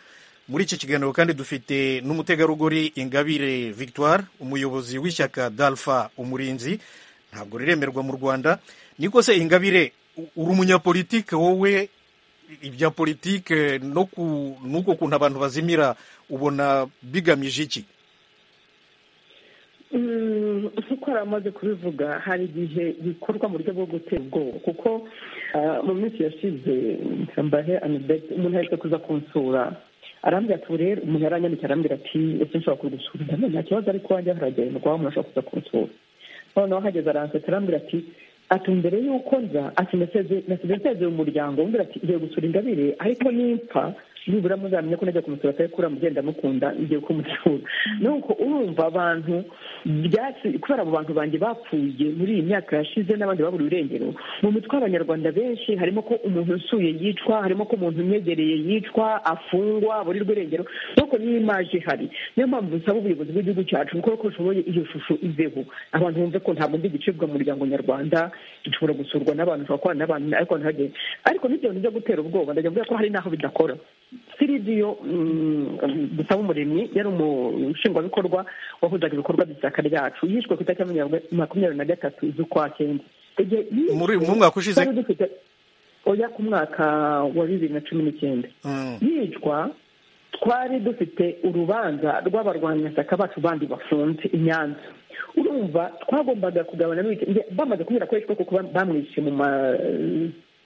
muri iki kiganiro kandi dufite n'umutegarugori ingabire victoire umuyobozi w'ishyaka dalfa umurinzi ntabwo riremerwa mu rwanda niko se ingabire uri umunyapolitike wowe ibya politike n'uko kuntu abantu bazimira ubona bigamije iki nk'uko yari amaze kubivuga hari igihe bikorwa mu buryo bwo gutera ubwoba kuko mu minsi yashize mbahe anibeti umuntu ahetse kuza kunsura arambwira ati rero umuntu yaranyandikira arambwira ati ese nshobora kugusura ndamenya nta kibazo ariko wanjye haragendwa umuntu ashobora kuza kunsura noneho hageze aransetse arambwira ati ati mbere y'uko nza ati ndasezeye umuryango umbwira ati ngiye gusura ingabire ariko nimfa nibura muzamenya ko najya kumusura atari kuri mugenda mukunda igihe kumusura nuko urumva abantu kubera abo bantu banjye bapfuye muri iyi myaka yashize n'abandi baburiwe irengero mu mitwe y'abanyarwanda benshi harimo ko umuntu usuye yicwa harimo ko umuntu umwegereye yicwa afungwa aburirwa irengero nuko niyo imaje ihari niyo mpamvu dusaba ubuyobozi bw'igihugu cyacu kuko uko ushoboye iyo shusho iveho abantu bumve ko ntabwo ndi gicibwa mu muryango nyarwanda dushobora gusurwa n'abantu dushobora kubana n'abantu ariko ntihagende ariko n'ibyo bintu byo gutera ubwoba ndajya mvuga ko hari n'aho bidakora siridiyo dusaba umuremyi yari umushingwabikorwa wahuzaga ibikorwa by'ishyaka ryacu yishwe ku itariki makumyabiri na gatatu z'ukwa cyenda muri mu mwaka ushize oya ku mwaka wa bibiri na cumi n'icyenda yicwa twari dufite urubanza rw'abarwanyashyaka bacu bandi bafunze i nyanza urumva twagombaga kugabana bamaze kubera ko yishwe kuko bamwishe mu ma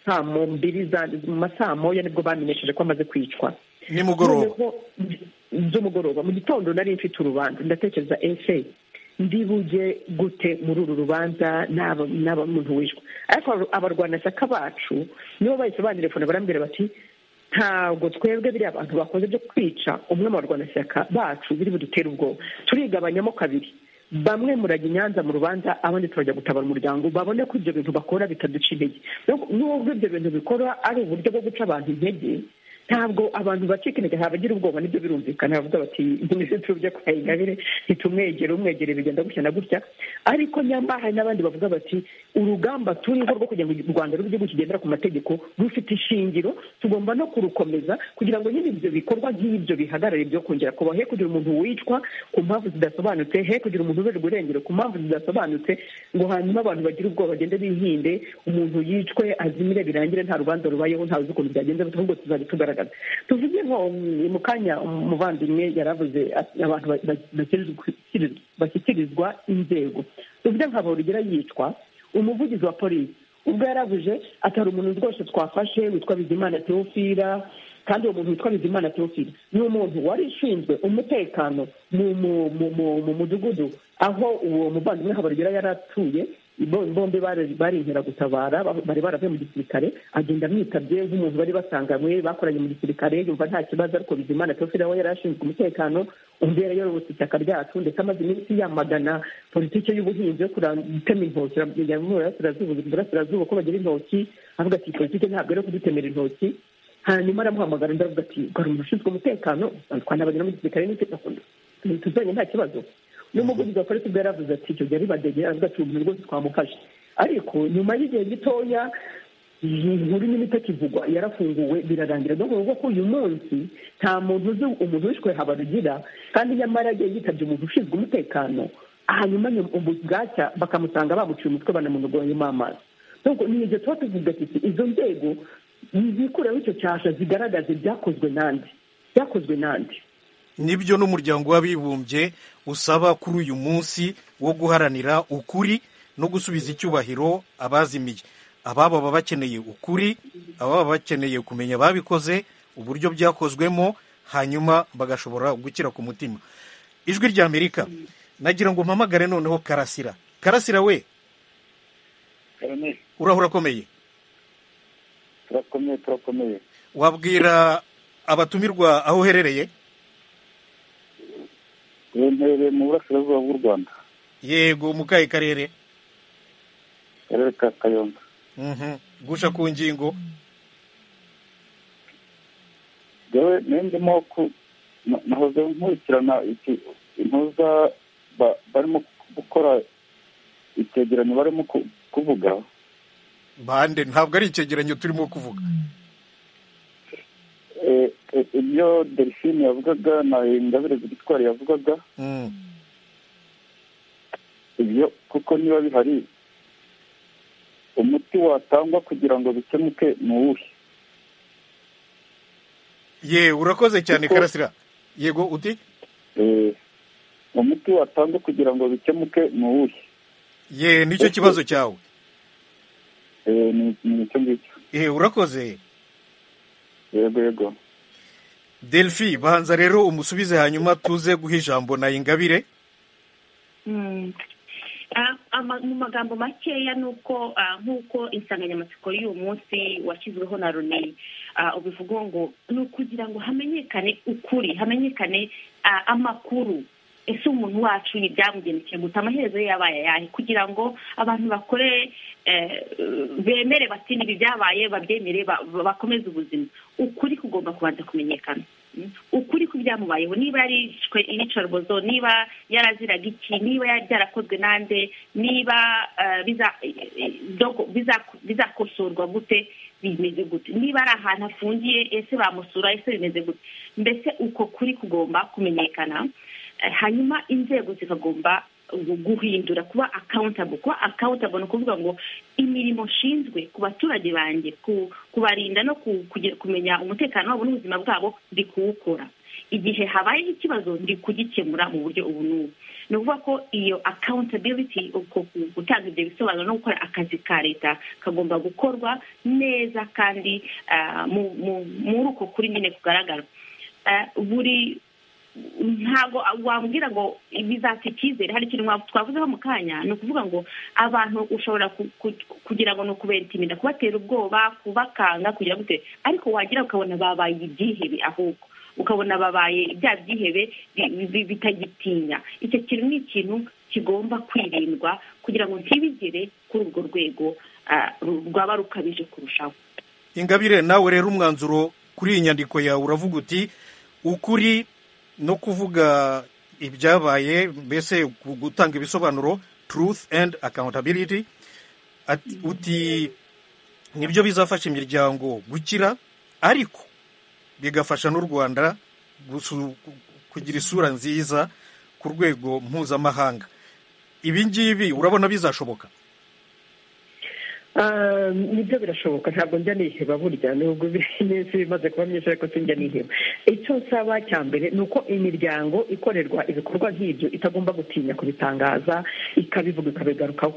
saa mbiri mu masaa moya nibwo bamenyesheje ko amaze kwicwa nimugoroba z'umugoroba mu gitondo nari mfite urubanza ndatekereza ese ndibuge gute muri uru rubanza n'aba muntu wishwe ariko abarwanashyaka bacu nibo bahise bandirefone barambwira bati ntabwo twebwe biriya bantu bakoze byo kwica umwe mu barwanashyaka bacu biri budutere ubwoba turigabanyamo kabiri bamwe murajya i nyanza mu rubanza abandi turajya gutabara umuryango babone ko ibyo bintu bakora bitaduca intege n'ubwo ibyo bintu bikora ari uburyo bwo guca abantu intege ntabwo abantu bacika intege ntabagira ubwoba nibyo birumvikana bavuga bati minisitiri ujya kwa ingabire ntitumwegere umwegere bigenda gutya na gutya ariko nyamara hari n'abandi bavuga bati urugamba turiho rwo kugira ngo u rwanda rube igihugu kigendera ku mategeko rufite ishingiro tugomba no kurukomeza kugira ngo nyine ibyo bikorwa nk'ibyo bihagarare byo kongera kuba he kugira umuntu wicwa ku mpamvu zidasobanutse he kugira umuntu uberwa irengero ku mpamvu zidasobanutse ngo hanyuma abantu bagire ubwoba bagende bihinde umuntu yicwe azimire birangire nta rubanza rubayeho ntawe uzi ukuntu byagenze ahubwo tuzajya tugaragaza tuvuge nko mu kanya umuvandimwe yaravuze abantu bashyikirizwa inzego tuvuge nka borogera yicwa umuvugizi wa polisi ubwo yaravuze atari umuntu rwose twafashe witwa bizimana teofira kandi uwo muntu witwa bizimana teofira ni umuntu wari ushinzwe umutekano mu mudugudu aho uwo muvandimwe haborogera yari atuye bombi bari inkeragutabara bari baravuye mu gisirikare agenda amwitabye nk'umuntu bari basanganywe bakoranye mu gisirikare yumva nta kibazo ariko bizimana tofira we yari ashinzwe umutekano undi yari yarobotse ishyaka ryacu ndetse amaze iminsi yamagana politiki y'ubuhinzi yo gutema intoki burasirazuba ko bagira intoki avuga ati politiki ntabwo ari kudutemera intoki hanyuma aramuhamagara undi aravuga ati ukora umuntu ushinzwe umutekano twanabagera mu gisirikare tuzanye nta kibazo n'umuvugizi wa polisi ubwo yaravuze ati icyo gihe ari badegera avuga ati umuntu rwose twamufashe ariko nyuma y'igihe gitoya inkuru n'imito kivugwa yarafunguwe birarangira ni ukuvuga ko uyu munsi nta muntu uzi umuntu wishwe habarugira kandi nyamara yagiye yitabye umuntu ushinzwe umutekano hanyuma bwacya bakamusanga bamuciye umutwe banamunogoreyemo amazi ni ibyo tuba tuvuga ati izo nzego zikureho icyo cyasha zigaragaze byakozwe n'andi byakozwe n'andi nibyo n'umuryango w'abibumbye usaba kuri uyu munsi wo guharanira ukuri no gusubiza icyubahiro abazimiye ababa baba bakeneye ukuri ababa bakeneye kumenya ababikoze uburyo byakozwemo hanyuma bagashobora gukira ku mutima ijwi rya amerika nagira ngo mpamagare noneho karasira karasira we urahura akomeye turakomeye turakomeye wabwira abatumirwa aho uherereye remere mu burasirazuba bw'u rwanda yego mu kahe karere akarere ka kayonga gusha ku ngingo yewe nendemo nahoze nkurikirana impuza barimo gukora icyegeranyo barimo kuvuga bande ntabwo ari icyegeranyo turimo kuvuga ibyo delphine yavugaga na ingabire zigitwari yavugaga ibyo kuko niba bihari umuti watangwa kugira ngo bikemuke ni uwuhe ye urakoze cyane karasira yego uti umuti watangwa kugira ngo bikemuke ni uwuhe ye nicyo kibazo cyawe ni icyo ngicyo urakoze yego yego delphi banza rero umusubize hanyuma tuze guha ijambo na ingabire mu magambo makeya ni uko nk'uko insanganyamatsiko y'uyu munsi washyizweho na runi ubivuga ngo ni ukugira ngo hamenyekane ukuri hamenyekane amakuru ese umuntu wacu ni byamugendekeye gusa amaherezo ye yabaye ayahe kugira ngo abantu bakore bemere bati n'ibi byabaye babyemere bakomeze ubuzima ukuri kugomba kubanza kumenyekana ukuri ku byamubayeho niba yarishwe iyicarubozo niba yaraziraga iki niba byarakozwe n'ande niba bizakosorwa gute bimeze gute niba ari ahantu afungiye ese bamusura ese bimeze gute mbese uko kuri kugomba kumenyekana hanyuma inzego zikagomba guhindura kuba akawuntabo kuba akawuntabo ni ukuvuga ngo imirimo nshinzwe ku baturage banjye kubarinda no kumenya umutekano wabo n'ubuzima bwabo ndi kuwukora igihe habayeho ikibazo ndi kugikemura mu buryo ubu n'ubu ni ukuvuga ko iyo akawuntabiliti uko gutanga ibyo bisobanuro no gukora akazi ka leta kagomba gukorwa neza kandi muri uko kuri nyine kugaragara buri ntabwo wambwira ngo bizatse icyizere hari ikintu twavuzeho mu kanya ni ukuvuga ngo abantu ushobora kugira ngo ni ukubera ikiminda kubatera ubwoba kubakanga kugira gute ariko wagira ukabona babaye ibyihebe ahubwo ukabona babaye bya byihebe bitagitinya icyo kintu ni ikintu kigomba kwirindwa kugira ngo ntibigere kuri urwo rwego ah, ru- rwaba rukabije kurushaho ingabire nawe rero umwanzuro kuri iyi nyandiko yawe uravuga uti ukuri no kuvuga ibyabaye mbese gu- gutanga ibisobanuro truth and accountability Ati- uti nibyo bizafasha imiryango gukira ariko bigafasha n'u rwanda gusu- kugira isura nziza ku rwego mpuzamahanga ibi ngibi urabona bizashoboka Ah, nibyo birashoboka ntabwo njya niheba burya nubwo iminsi bimaze kuba myinshi ariko sinjya niheba icyo nsaba cya mbere ni uko imiryango ikorerwa ibikorwa nk'ibyo itagomba gutinya kubitangaza ikabivuga ikabigarukaho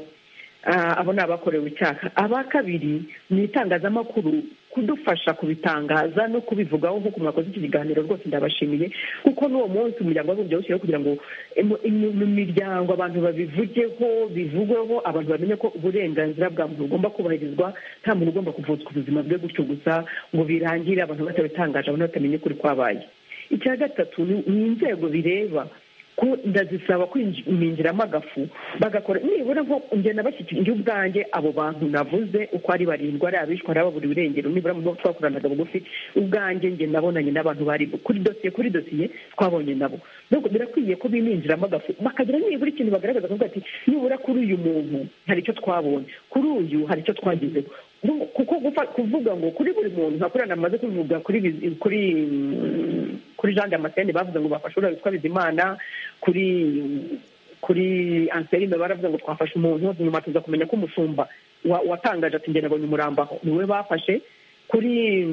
Ah, abo ni abakorewe icyaha aba kabiri ni itangazamakuru kudufasha kubitangaza no kubivugaho nk'uko mwakoze iki kiganiro rwose ndabashimiye kuko n'uwo munsi umuryango wabumbye wawushyiriyeho kugira ngo imu- imu- mu miryango abantu babivugeho bivugweho abantu bamenye ko uburenganzira bwa muntu bugomba kubahirizwa nta muntu ugomba kuvutswa ubuzima bwe gutyo gusa ngo birangire abantu batabitangaje abantu batamenye ukuri kwabaye icya gatatu ni ni inzego bireba ko ndazisaba kwinjiramo agafu bagakora nibura nko ngenda bashyikira njye ubwanjye abo bantu navuze uko ari barindwi ari abishwa ari ababuriwe irengero nibura mu bo twakoranaga bugufi ubwanjye njye nabonanye n'abantu bari kuri dosiye kuri dosiye twabonye nabo Nuko birakwiye ko bininjiramo agafu bakagira nibura ikintu bagaragaza bakavuga ati nibura kuri uyu muntu hari icyo twabonye kuri uyu hari icyo twagezeho Nu- kuko gufa- kuvuga ngo kuri buri muntu nkakurana amaze kubivuga kuri Biz- kuri mm, kuri jean damascene bavuze ngo bafashe uriya witwa bizimana kuri kuri anselme baravuze ngo twafashe umuntu nyuma tuza kumenya ko umushumba wa- watangaje ati njye nabonye umurambo aho niwe bafashe kuri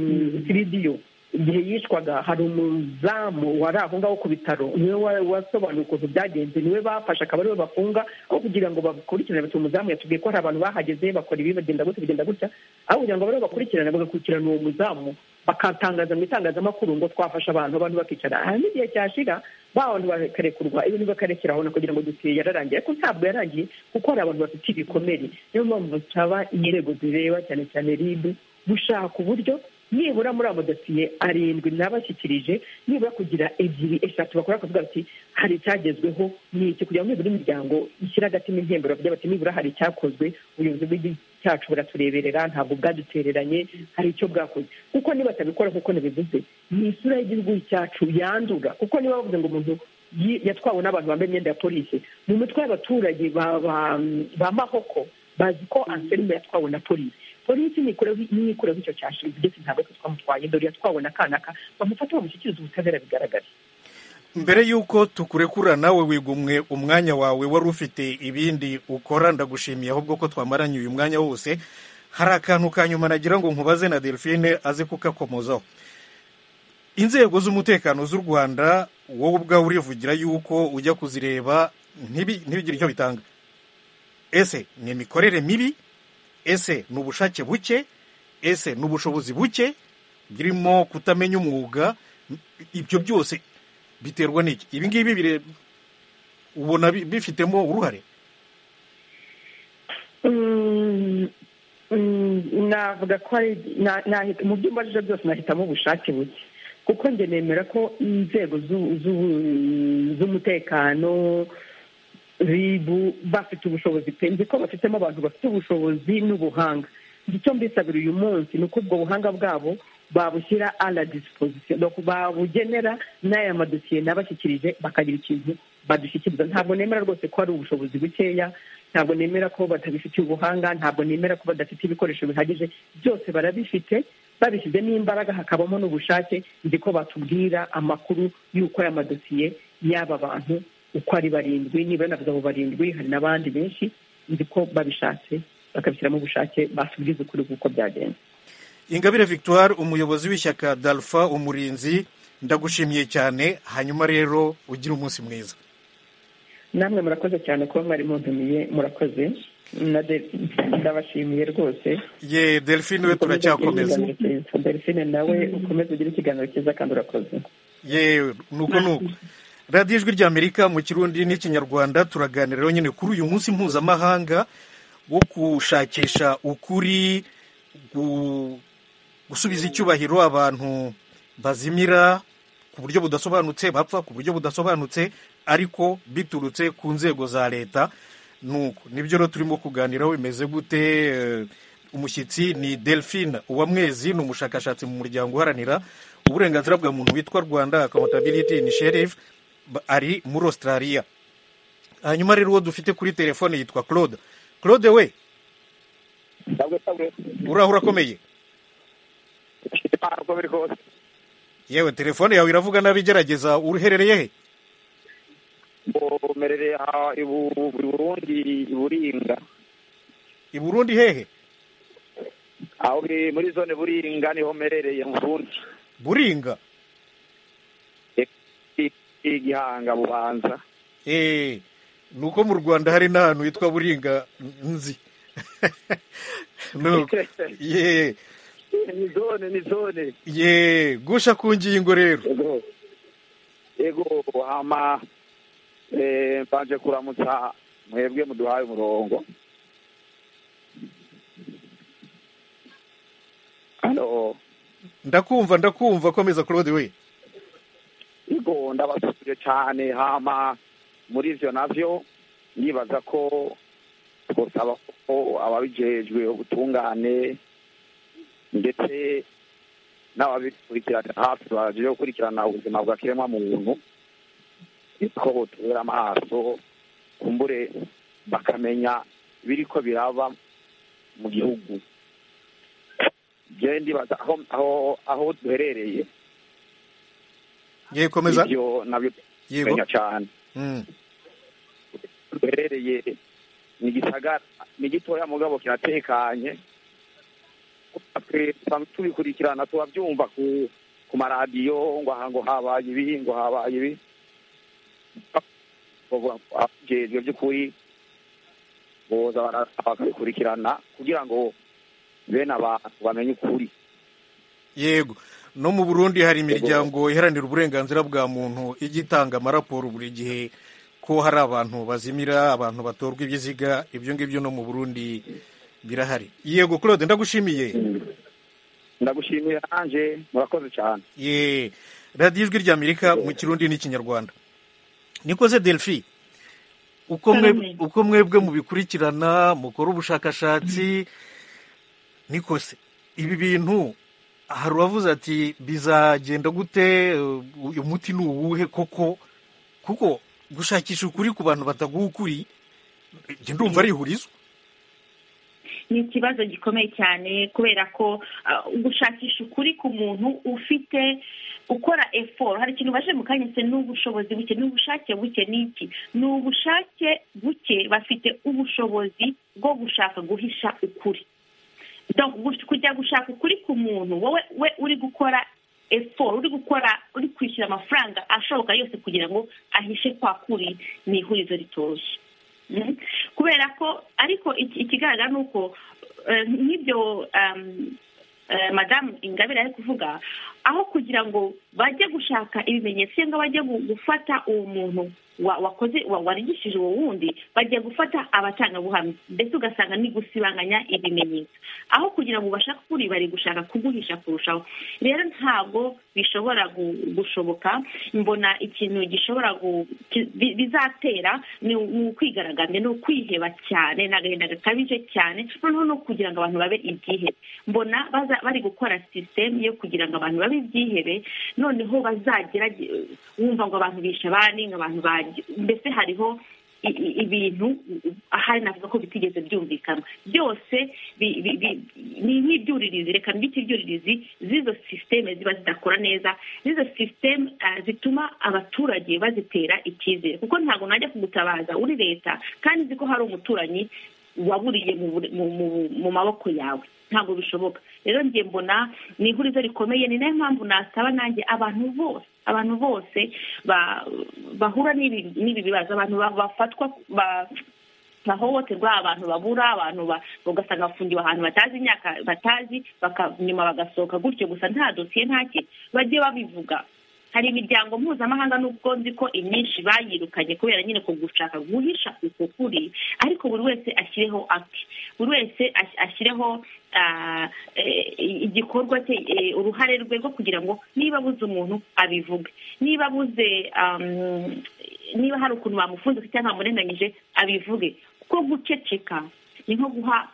siridiyo igihe yishwaga hari umuzamu wari aho ngaho ku bitaro niwe wa- wasobanuye ukuntu byagenze niwe bafashe akaba ariwe bafunga aho kugira ngo bakurikirane bati umuzamu yatubwiye ko hari abantu bahageze bakora ibi bagenda gutya bigenda gutya aho kugira ngo bariho bakurikirane bagakurikirana uwo muzamu bakatangaza mu itangazamakuru ngo twafashe abantu abantu bakicara hanyuma igihe cyashira ba bantu bakarekurwa ibintu bakarekera aho kugira ngo dosiye yararangiye ariko ntabwo yarangiye kuko hari abantu bafite ibikomere niyo mpamvu nsaba inzego zireba cyane cyane rib gushaka uburyo nibura muri abo dosiye arindwi nabashyikirije nibura kugira ebyiri eshatu bakora bakavuga bati hari icyagezweho ni iki kugira ngo nibura imiryango ishyire agatima intembero bavuge bati nibura hari icyakozwe ubuyobozi bw'igihugu cyacu buratureberera ntabwo bwadutereranye hari icyo bwakoze kuko nibatabikora nk'uko nabivuze ni isura y'igihugu cyacu yandura kuko niba bavuze ngo umuntu yi- yatwawe n'abantu bambaye imyenda ya polisi mu mitwe y'abaturage ba- ba- ba mahoko bazi ko anselme yatwawe na polisi polisi nikureho nikureho icyo cyashize ndetse ntabwo twe twamutwaye dore yatwawe na kanaka bamufata bamushyikiriza ubutabera bigaragara mbere y'uko tukurekura nawe wigumwe umwanya wawe wari ufite ibindi ukora ndagushimiye ahubwo ko twamaranye uyu mwanya wose hari akantu ka nyuma nagira ngo nkubaze na delphine aze kukakomozaho inzego z'umutekano z'u rwanda wowe ubwawe urivugira yuko ujya kuzireba ntibi- ntibigire icyo bitanga ese ni imikorere mibi ese ni ubushake buke ese ni ubushobozi buke birimo kutamenya umwuga ibyo byose biterwa n'iki ibi ngibi bire ubona bi- bifitemo uruhare Mm, mm, navuga ko ari na- na- mu byo mbajije byose nahitamo ubushake buke kuko njye nemera ko inzego z'u- z'u- z'umutekano ribu bafite ubushobozi pe nzi ko bafitemo abantu bafite ubushobozi n'ubuhanga Njye icyo mbisabira uyu munsi ni uko ubwo buhanga bwabo babushyira a la disposition donc babugenera n'aya madosiye nabashyikirije bakagira ikintu badushyikiriza ntabwo nemera rwose ko hari ubushobozi bukeya ntabwo nemera ko batabifitiye ubuhanga ntabwo nemera ko badafite ibikoresho bihagije byose barabifite babishyizemo imbaraga hakabamo n'ubushake nzi ko batubwira amakuru y'uko aya madosiye y'aba bantu uko ari barindwi niba navuze abo barindwi hari n'abandi benshi nzi ko babishatse bakabishyiramo ubushake basubiriza ukuri kuko byagenze ingabire victoire umuyobozi w'ishyaka dalfa umurinzi ndagushimiye cyane hanyuma rero ugire umunsi mwiza namwe murakoze cyane kuba mwari muntumiye murakoze na De- ndabashimiye rwose ye delphine we Ukomeze ugire turacyakomeza ikiganiro cyiza. delphine nawe ukomeze ugire ikiganiro cyiza kandi urakoze yewe nuko nuko radiyo ijwi ry'amerika mu kirundi n'ikinyarwanda turaganira rero nyine kuri uyu munsi mpuzamahanga wo gushakisha ukuri gu- gusubiza icyubahiro abantu bazimira ku buryo budasobanutse bapfa ku buryo budasobanutse ariko biturutse ku nzego za leta nuko nibyo rero turimo kuganiraho bimeze gute eh, umushyitsi ni delphine uwamwezi ni umushakashatsi mu muryango uharanira uburenganzira bwa muntu witwa rwanda accountability initiative ba- ari muri australia hanyuma rero uwo dufite kuri telefone yitwa claude claude we ntabwo ntabwo uraho urakomeye ifite impano uko biri kose yewe telefone yawe iravuga nabi gerageza uherereye he mbomerereye aha i Bu- i burundi i buringa i burundi hehe aho biri muri zone buringa niho mperereye mu burundi buringa I- i gihanga bubanza Eh, ni uko mu rwanda hari n'ahantu hitwa buringa nzi Nuko, ye ni zone ni zone ye gusha ku ngingo rero yego yego hama eh, mbanje kuramutsa mwebwe muduhaye umurongo halo ndakumva ndakumva komeza claude we yego ndabasubije cyane hama muri ivyo navyo nibaza ko twosaba ko ababijejwe ubutungane ndetse n'ababikurikirana hafi baje gukurikirana ubuzima bwa kiremwa muntu ko botubera amaso kumbure bakamenya biriko biraba mu gihugu je ndibaza aho aho- aho duherereye ye komeza ibyo nabyo yego menya cyane Mm, duherereye ni igisagara ni gitoya mugabo kiratekanye twe tusanzwe tubikurikirana tubabyumva ku ku maradiyo ngo aha ngo habaye ibi ngo habaye ibi abajejwe by'ukuri boza bara- bakabikurikirana kugira ngo bene abantu bamenye ukuri yego no mu burundi hari imiryango iharanira uburenganzira bwa muntu ijya itanga amaraporo buri gihe ko hari abantu bazimira abantu batorwa ibiziga ibyo ngibyo no mu burundi birahari yego claude ndagushimiye ndagushimiye nanjye murakoze cyane ye radiyo ijwi rya amerika mu kirundi n'ikinyarwanda nikoze delphi uko mwe- Karame. uko mwebwe mubikurikirana mukora ubushakashatsi nikose ibi bintu hari uwavuze ati bizagenda gute eh, uyu muti ni uwuhe koko kuko gushakisha ukuri ku bantu bataguha ukuri njye ndumva ari ihurizo ni ikibazo gikomeye cyane kubera ko ah, gushakisha ukuri ku muntu ufite ukora eforo hari ikintu baje mu kanya se ni ubushobozi buke ni ubushake buke ni iki ni ubushake buke bafite ubushobozi bwo gushaka guhisha ukuri Donc, gush- kujya gushaka ukuri ku muntu wowe we uri gukora eforo uri gukora uri kwishyura amafaranga ashoboka yose kugira ngo ahishe kwa kuri ni ihurizo ritoroshye Mm. kubera ko ariko iki- ikigaragara ni uko eh, nk'ibyo um, eh, madamu ingabire ari kuvuga aho kugira ngo bajye gushaka ibimenyetso cyangwa bajye gu- gufata uwo muntu wa- wakoze wa- warigishije uwo wundi bagiye gufata abatangabuhamya ndetse ugasanga ni gusibanganya ibimenyetso aho kugira ngo ubashake ukuri bari gushaka kuguhisha kurushaho rero ntabwo bishobora gu- gushoboka mbona ikintu gishobora gu- ki- bi- bizatera ni u- ni ukwigaragambya ni ukwiheba cyane ni agahinda gakabije cyane noneho no kugira ngo abantu babe ibyihebe mbona baza bari gukora sisitemu yo kugira ngo abantu babe ibyihebe noneho bazagera wumva ngo abantu bishe abandi ngo abantu bajye mbese hariho i- i- ibintu ahari navuga ko bitigeze byumvikana byose bi- bi- bi- ni nk'ibyuririzi reka mbite ibyuririzi z'izo sisiteme ziba zidakora neza z'izo sisiteme ah, zituma abaturage bazitera icyizere kuko ntabwo najya kugutabaza uri leta kandi uzi ko hari umuturanyi waburiye mu bure- mu- mu- mu maboko yawe ntabwo bishoboka rero njye mbona ni ihurizo rikomeye ni nayo mpamvu nasaba nanjye abantu bose abantu bose ba- bahura n'ibi n'ibi bibazo abantu ba- bafatwa ba- bahohoterwa abantu babura abantu ba- ugasanga bafungiwe ahantu batazi imyaka batazi baka- nyuma bagasohoka gutyo gusa nta dosiye nta kintu bajye babivuga hari imiryango mpuzamahanga n'ubwo nzi ko imyinshi bayirukanye kubera nyine ku gushaka guhisha uko kuri ariko buri wese ashyireho ake buri wese as- ashyireho ah, eh, igikorwa cye eh, uruhare rwe rwo kugira ngo niba abuze umuntu abivuge niba abuze um, niba hari ukuntu bamufunze cyangwa bamurenganyije abivuge kuko guceceka ni nko guha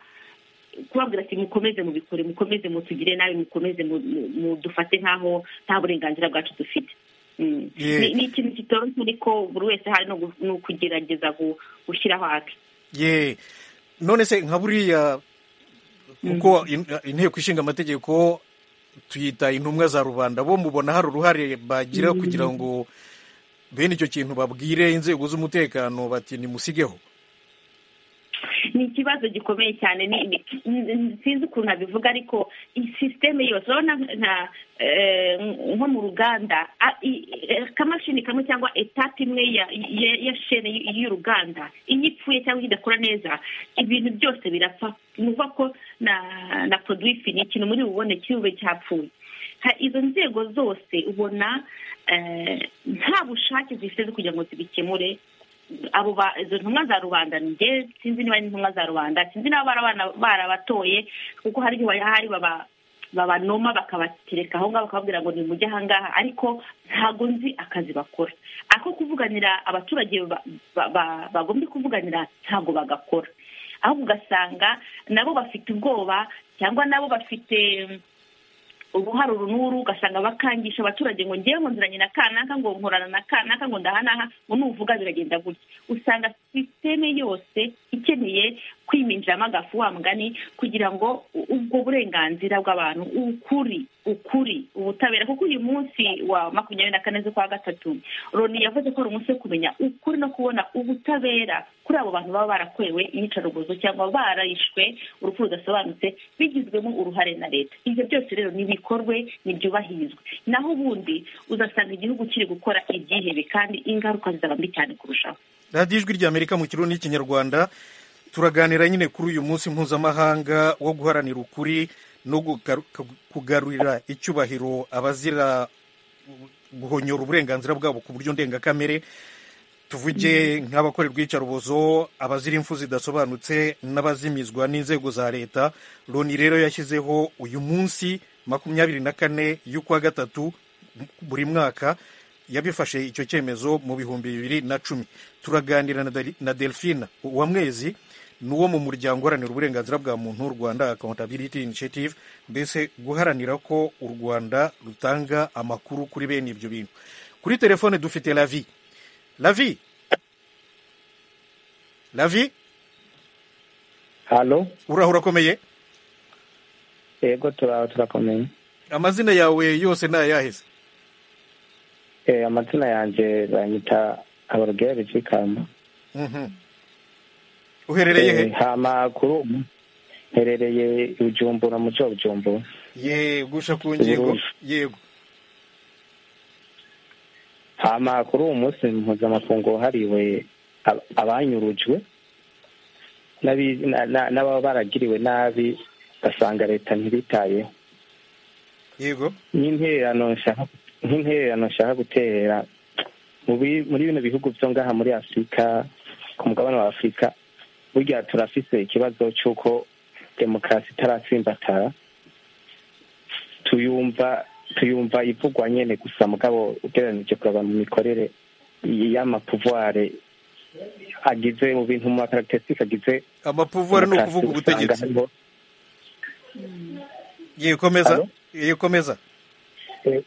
kubabwira ati mukomeze mubikore mukomeze mutugire nabi mukomeze mu- mu- mudufate nk'aho nta burenganzira bwacu dufite Mm. Yeah. Ni- ni ikintu kitoroshye ariko buri wese hari no gu- no kugerageza gu- gushyiraho ake ye none se nka buriya kuko in- inteko ishinga amategeko tuyita intumwa za rubanda bo mubona hari uruhare bagira kugira ngo bene icyo kintu babwire inzego z'umutekano bati nimusigeho ni ikibazo gikomeye cyane ni- ni- n- sinzi ukuntu nabivuga ariko iyi sisiteme yose urabona nka- eh, nko mu ruganda a- i- eh, akamashini kamwe cyangwa etape imwe ya ya- ya shene y- y'uruganda iyo ipfuye cyangwa idakora neza ibintu byose birapfa ni ukuvuga ko na na produwi ni ikintu muri bubone cy'ube cyapfuye Ha- izo nzego zose ubona eh, nta bushake zifite zo kugira ngo zibikemure abo ba izo ntumwa za rubanda njye sinzi niba ari intumwa za rubanda sinzi niba barabana- barabatoye kuko hari igihe hari baba babanoma bakabatereka aho ngaho bakababwira ngo nimujye aha ngaha ariko ntabwo nzi akazi bakora ako kuvuganira abaturage ba- ba- ba- bagombye kuvuganira ntabwo bagakora ahubwo ugasanga nabo bafite ubwoba cyangwa nabo bafite uruhare uru n'uru ugasanga bakangisha abaturage ngo ngewe ngo nziranye na kanaka ngo nkorana na kanaka ngo ndahanaha ngo nuvuga biragenda gutya usanga sisiteme yose ikeneye kwiminjiramo agafu wa mugani kugira ngo u- ubwo burenganzira bw'abantu ukuri ukuri ubutabera kuko uyu munsi wa makumyabiri na kane z'ukwa gatatu loni yavuze ko ari umunsi wo kumenya ukuri no kubona ubutabera kuri abo bantu baba barakwewe iyicarubozo cyangwa bararishwe urupfu rudasobanutse bigizwemo uruhare na leta ibyo byose rero nibikorwe nibyubahirizwe naho ubundi uzasanga igihugu kiri gukora ibyihebe kandi ingaruka zizaba mbi cyane kurushaho radiyo ijwi ry'amerika mu kirundi n'ikinyarwanda turaganira nyine kuri uyu munsi mpuzamahanga wo guharanira ukuri no gugaru- kugarurira icyubahiro abazira guhonyora uburenganzira bwabo ku buryo ndengakamere tuvuge nk'abakorerwa iyicarubozo abazira impfu zidasobanutse n'abazimizwa n'inzego za leta loni rero yashyizeho uyu munsi makumyabiri na kane y'ukwa gatatu buri mwaka yabifashe icyo cyemezo mu bihumbi bibiri na cumi turaganira na Deli- na delphine uwamwezi ni uwo mu muryango uharanira uburenganzira bwa muntu rwanda accountability initiative mbese guharanira ko u rwanda rutanga amakuru kuri bene ibyo bintu kuri telefone dufite lavi lavi lavi halo uraho urakomeye yego turaho turakomeye amazina yawe yose ni ayaheze Eh, amazina yanjye banyita abarugeri bikamba Mhm. uherereye he hama kuri ubu mperereye bujumbura mu cyo bujumbura ye gusha ku ngingo Uburundi. yego hama kuri uwo munsi mpuzamakungu wahariwe ab- abanyurujwe n'abi- na- na- n'ababa baragiriwe nabi ugasanga leta ntibitayeho yego nk'intererano nshaka nk'intererano nshaka gutera mu bi- muri bino bihugu byo ngaha muri afurika ku mugabane wa afurika burya turafise ikibazo cy'uko demokarasi itaratsimbatara tuyumva tuyumva ivugwa nyene gusa mugabo ugereranije kuraba mu mikorere y'amapuvare agize mu bintu mu makaragitisitike agize amapuvuwari ni demokarasi ukuvuga usanga ubutegetsi hariho ye komeza Alo? ye komeza Eh,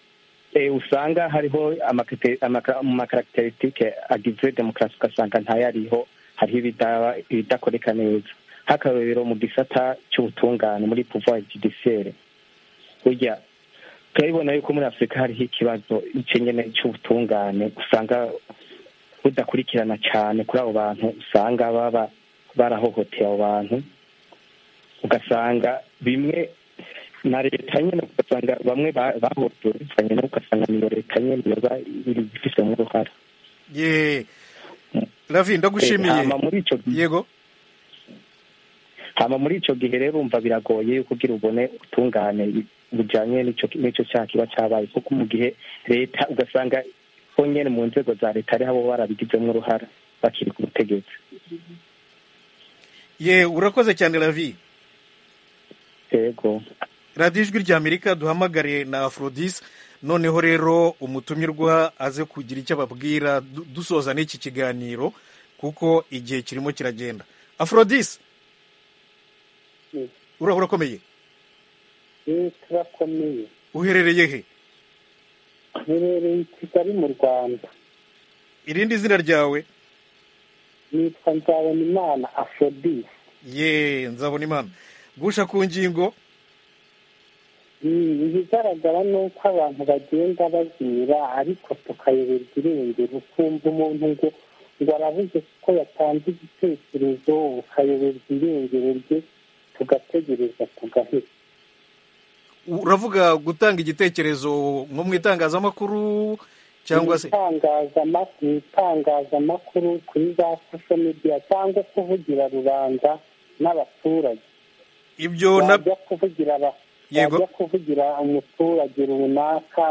eh, usanga hariho amakate- amaka- mu makaracterisitike agize demokarasi ugasanga ntayariho hariho ibidaba- ibidakoreka neza nk'akarorero mu gisata cy'ubutungane muri pouvoir judiciaire burya turabibona yuko muri afurika hariho ikibazo icyo nyene cy'ubutungane usanga budakurikirana cyane kuri abo bantu usanga baba barahohoteye abo bantu ugasanga bimwe na leta nyine ugasanga bamwe ba- bahotorezanye nabo ugasanga niyo leta nyine yoba iri ifitemo uruhara ye lavi Eh, ndagushimiye hama muri icyo gihe yego hama muri icyo gihe rero umva biragoye yuko ugira ubone ubutungane bujyanye n'icyo cyaha kiba cyabaye kuko mu gihe leta ugasanga nyine mu nzego za leta ariho abo barabigizemo uruhara bakiri ku butegetsi ye urakoze cyane ravi yego radiyo ijwi rya amerika duhamagare na aforodise noneho rero umutumirwa aze kugira icyo ababwira dusoza n'iki kiganiro kuko igihe kirimo kiragenda aforodise urakomeye turakomeye uherereye he uherereye i kigali mu rwanda irindi zina ryawe nitwa nzabonimana aforodise ye nzabonimana gusha ku ngingo ibigaragara ni uko abantu bagenda bazira ariko tukayoberwa irengero ukumva umuntu ngo ngo arabuze kuko yatanze igitekerezo ukayoberwa irengero rye tugategereza tugahita uravuga gutanga igitekerezo nko mu itangazamakuru cyangwa se mu itangazamakuru kuri za sosho mediya cyangwa kuvugira rubanda n'abaturage ibyo wajya kuvugira abaturage wajya kuvugira umuturage runaka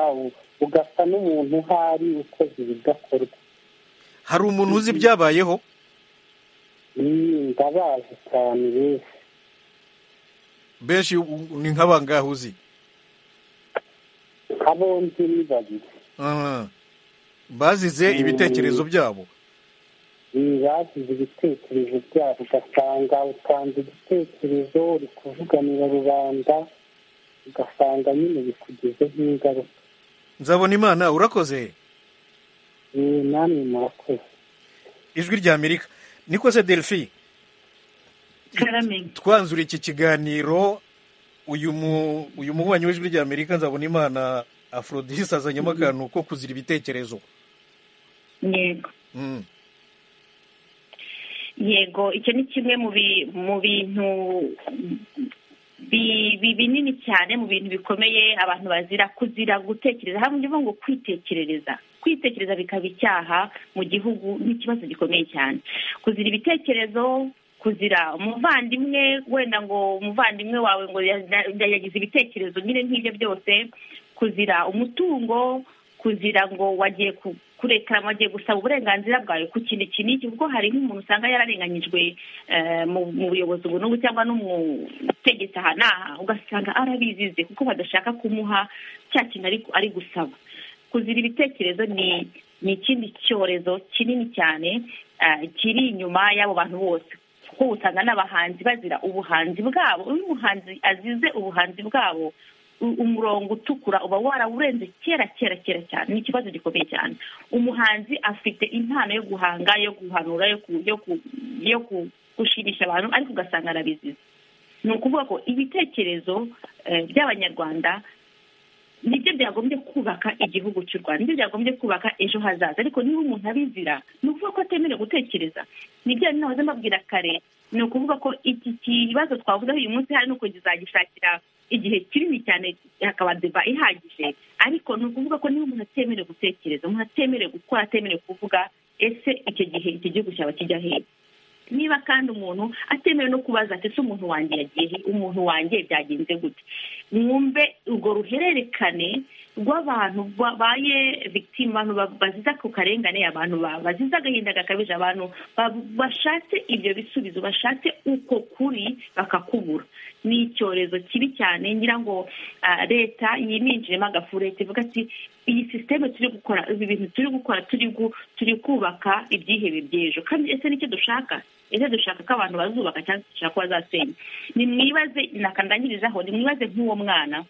ugasa n'umuntu uhari ukoze ibidakorwa hari umuntu uzi ibyabayeho ndabazi cyane benshi benshi ni nk'abangahe uzi abo nzi ni babiri bazize ibitekerezo byabo bazize ibitekerezo byabo ugasanga utanze igitekerezo uri kuvuganira rubanda ugasanga nyine bikugezeho ingaruka nzabona imana urakoze namwe murakoze ijwi rya amerika niko se delphi twanzura iki kiganiro uyu mububanyi w'ijwi rya amerika nzabona imana aforodise azanyemo akantu ko kuzira ibitekerezo yego yego icyo ni kimwe mu bintu binini cyane mu bintu bikomeye abantu bazira kuzira gutekereza hamwe ngo kwitekerereza kwitekereza bikaba icyaha mu gihugu n'ikibazo gikomeye cyane kuzira ibitekerezo kuzira umuvandimwe wenda ngo umuvandimwe wawe ngo yagize ibitekerezo nyine nk'ibyo byose kuzira umutungo kuzira ngo wagiye kureka wagiye gusaba uburenganzira bwawe ku kintu iki n'iki kuko hari nk'umuntu usanga yararenganyijwe mu buyobozi ubu n'ubu cyangwa no mu butegetsi aha n'aha ugasanga arabizize kuko badashaka kumuha cya kintu ari gusaba kuzira ibitekerezo ni ni ikindi cyorezo kinini cyane kiri inyuma y'abo bantu bose kuko usanga n'abahanzi bazira ubuhanzi bwabo iyo umuhanzi azize ubuhanzi bwabo umurongo utukura uba warawurenze kera kera kera cyane ni ikibazo gikomeye cyane umuhanzi afite impano yo guhanga yo guhanura yo gushimisha abantu ariko ugasanga arabizize ni ukuvuga ko ibitekerezo by'abanyarwanda nibyo byagombye kubaka igihugu cy'u rwanda nibyo byagombye kubaka ejo hazaza ariko niba umuntu abizira ni ukuvuga ko atemerewe gutekereza nibyo rero nahoze mbabwira kare ni ukuvuga ko iki kibazo twavugaho uyu munsi hari nuko kizagishakira igihe kinini cyane hakaba deba ihagije ariko ni ukuvuga ko niba umuntu atemerewe gutekereza umuntu atemerewe gukora atemerewe kuvuga ese icyo gihe iki gihugu cyaba kijya hehe niba kandi umuntu atemewe no kubaza ati ese umuntu wanjye yagiye umuntu wanjye byagenze gute mwumve urwo ruhererekane rw'abantu babaye victime abantu baziza ku karengane abantu bazize agahinda gakabije abantu bashatse ibyo bisubizo bashatse uko kuri bakakubura ni icyorezo kibi cyane ngira ngo leta yiminjiyemo agafurete ivuga ati iyi sisiteme turi gukora ibi bintu turi gukora turi kubaka ibyihebe by'ejo kandi ese nicyo dushaka ese dushaka ko abantu bazubaka cyangwa dushaka ko bazasenya nimwibaze nakandangirizaho nimwibaze nk'uwo mwana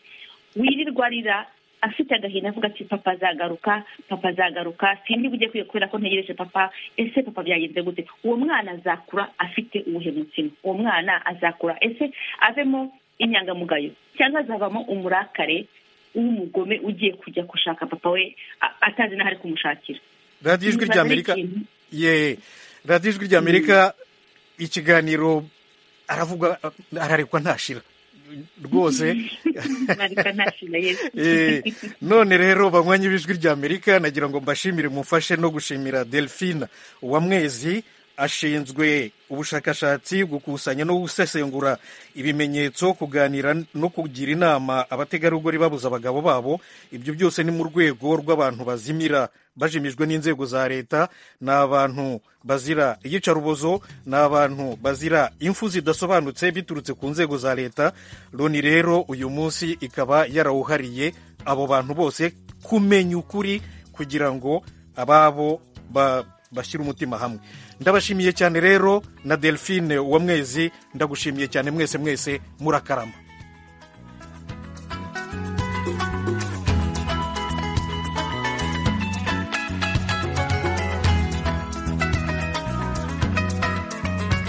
wirirwa arira afite agahinda avuga ati papa azagaruka papa azagaruka sindi bujye kwiye kubera ko ntegereje papa ese papa byagenze gute uwo mwana azakura afite ubuhemutima uwo mwana azakura ese avemo inyangamugayo cyangwa azavamo umurakare w'umugome ugiye kujya gushaka papa we atazi n'aho ari kumushakira radiyo ijwi rya amerika ye radiyo ijwi rya amerika ikiganiro aravuga ararekwa ntashira rwose none rero banywanyi b'ijwi ry'amerika nagira ngo mbashimire mufashe no gushimira delphine uwamwezi ashinzwe ubushakashatsi gukusanya no gusesengura ibimenyetso kuganira no kugira inama abategarugori babuze abagabo babo ibyo byose ni mu rwego rw'abantu bazimira bajimijwe n'inzego za leta ni abantu bazira iyicarubozo ni abantu bazira imfu zidasobanutse biturutse ku nzego za leta loni rero uyu munsi ikaba yarawuhariye abo bantu bose kumenya ukuri kugira ngo ababo ba bashyira umutima hamwe ndabashimiye cyane rero na delphine uwa mwezi ndagushimiye cyane mwese mwese murakarama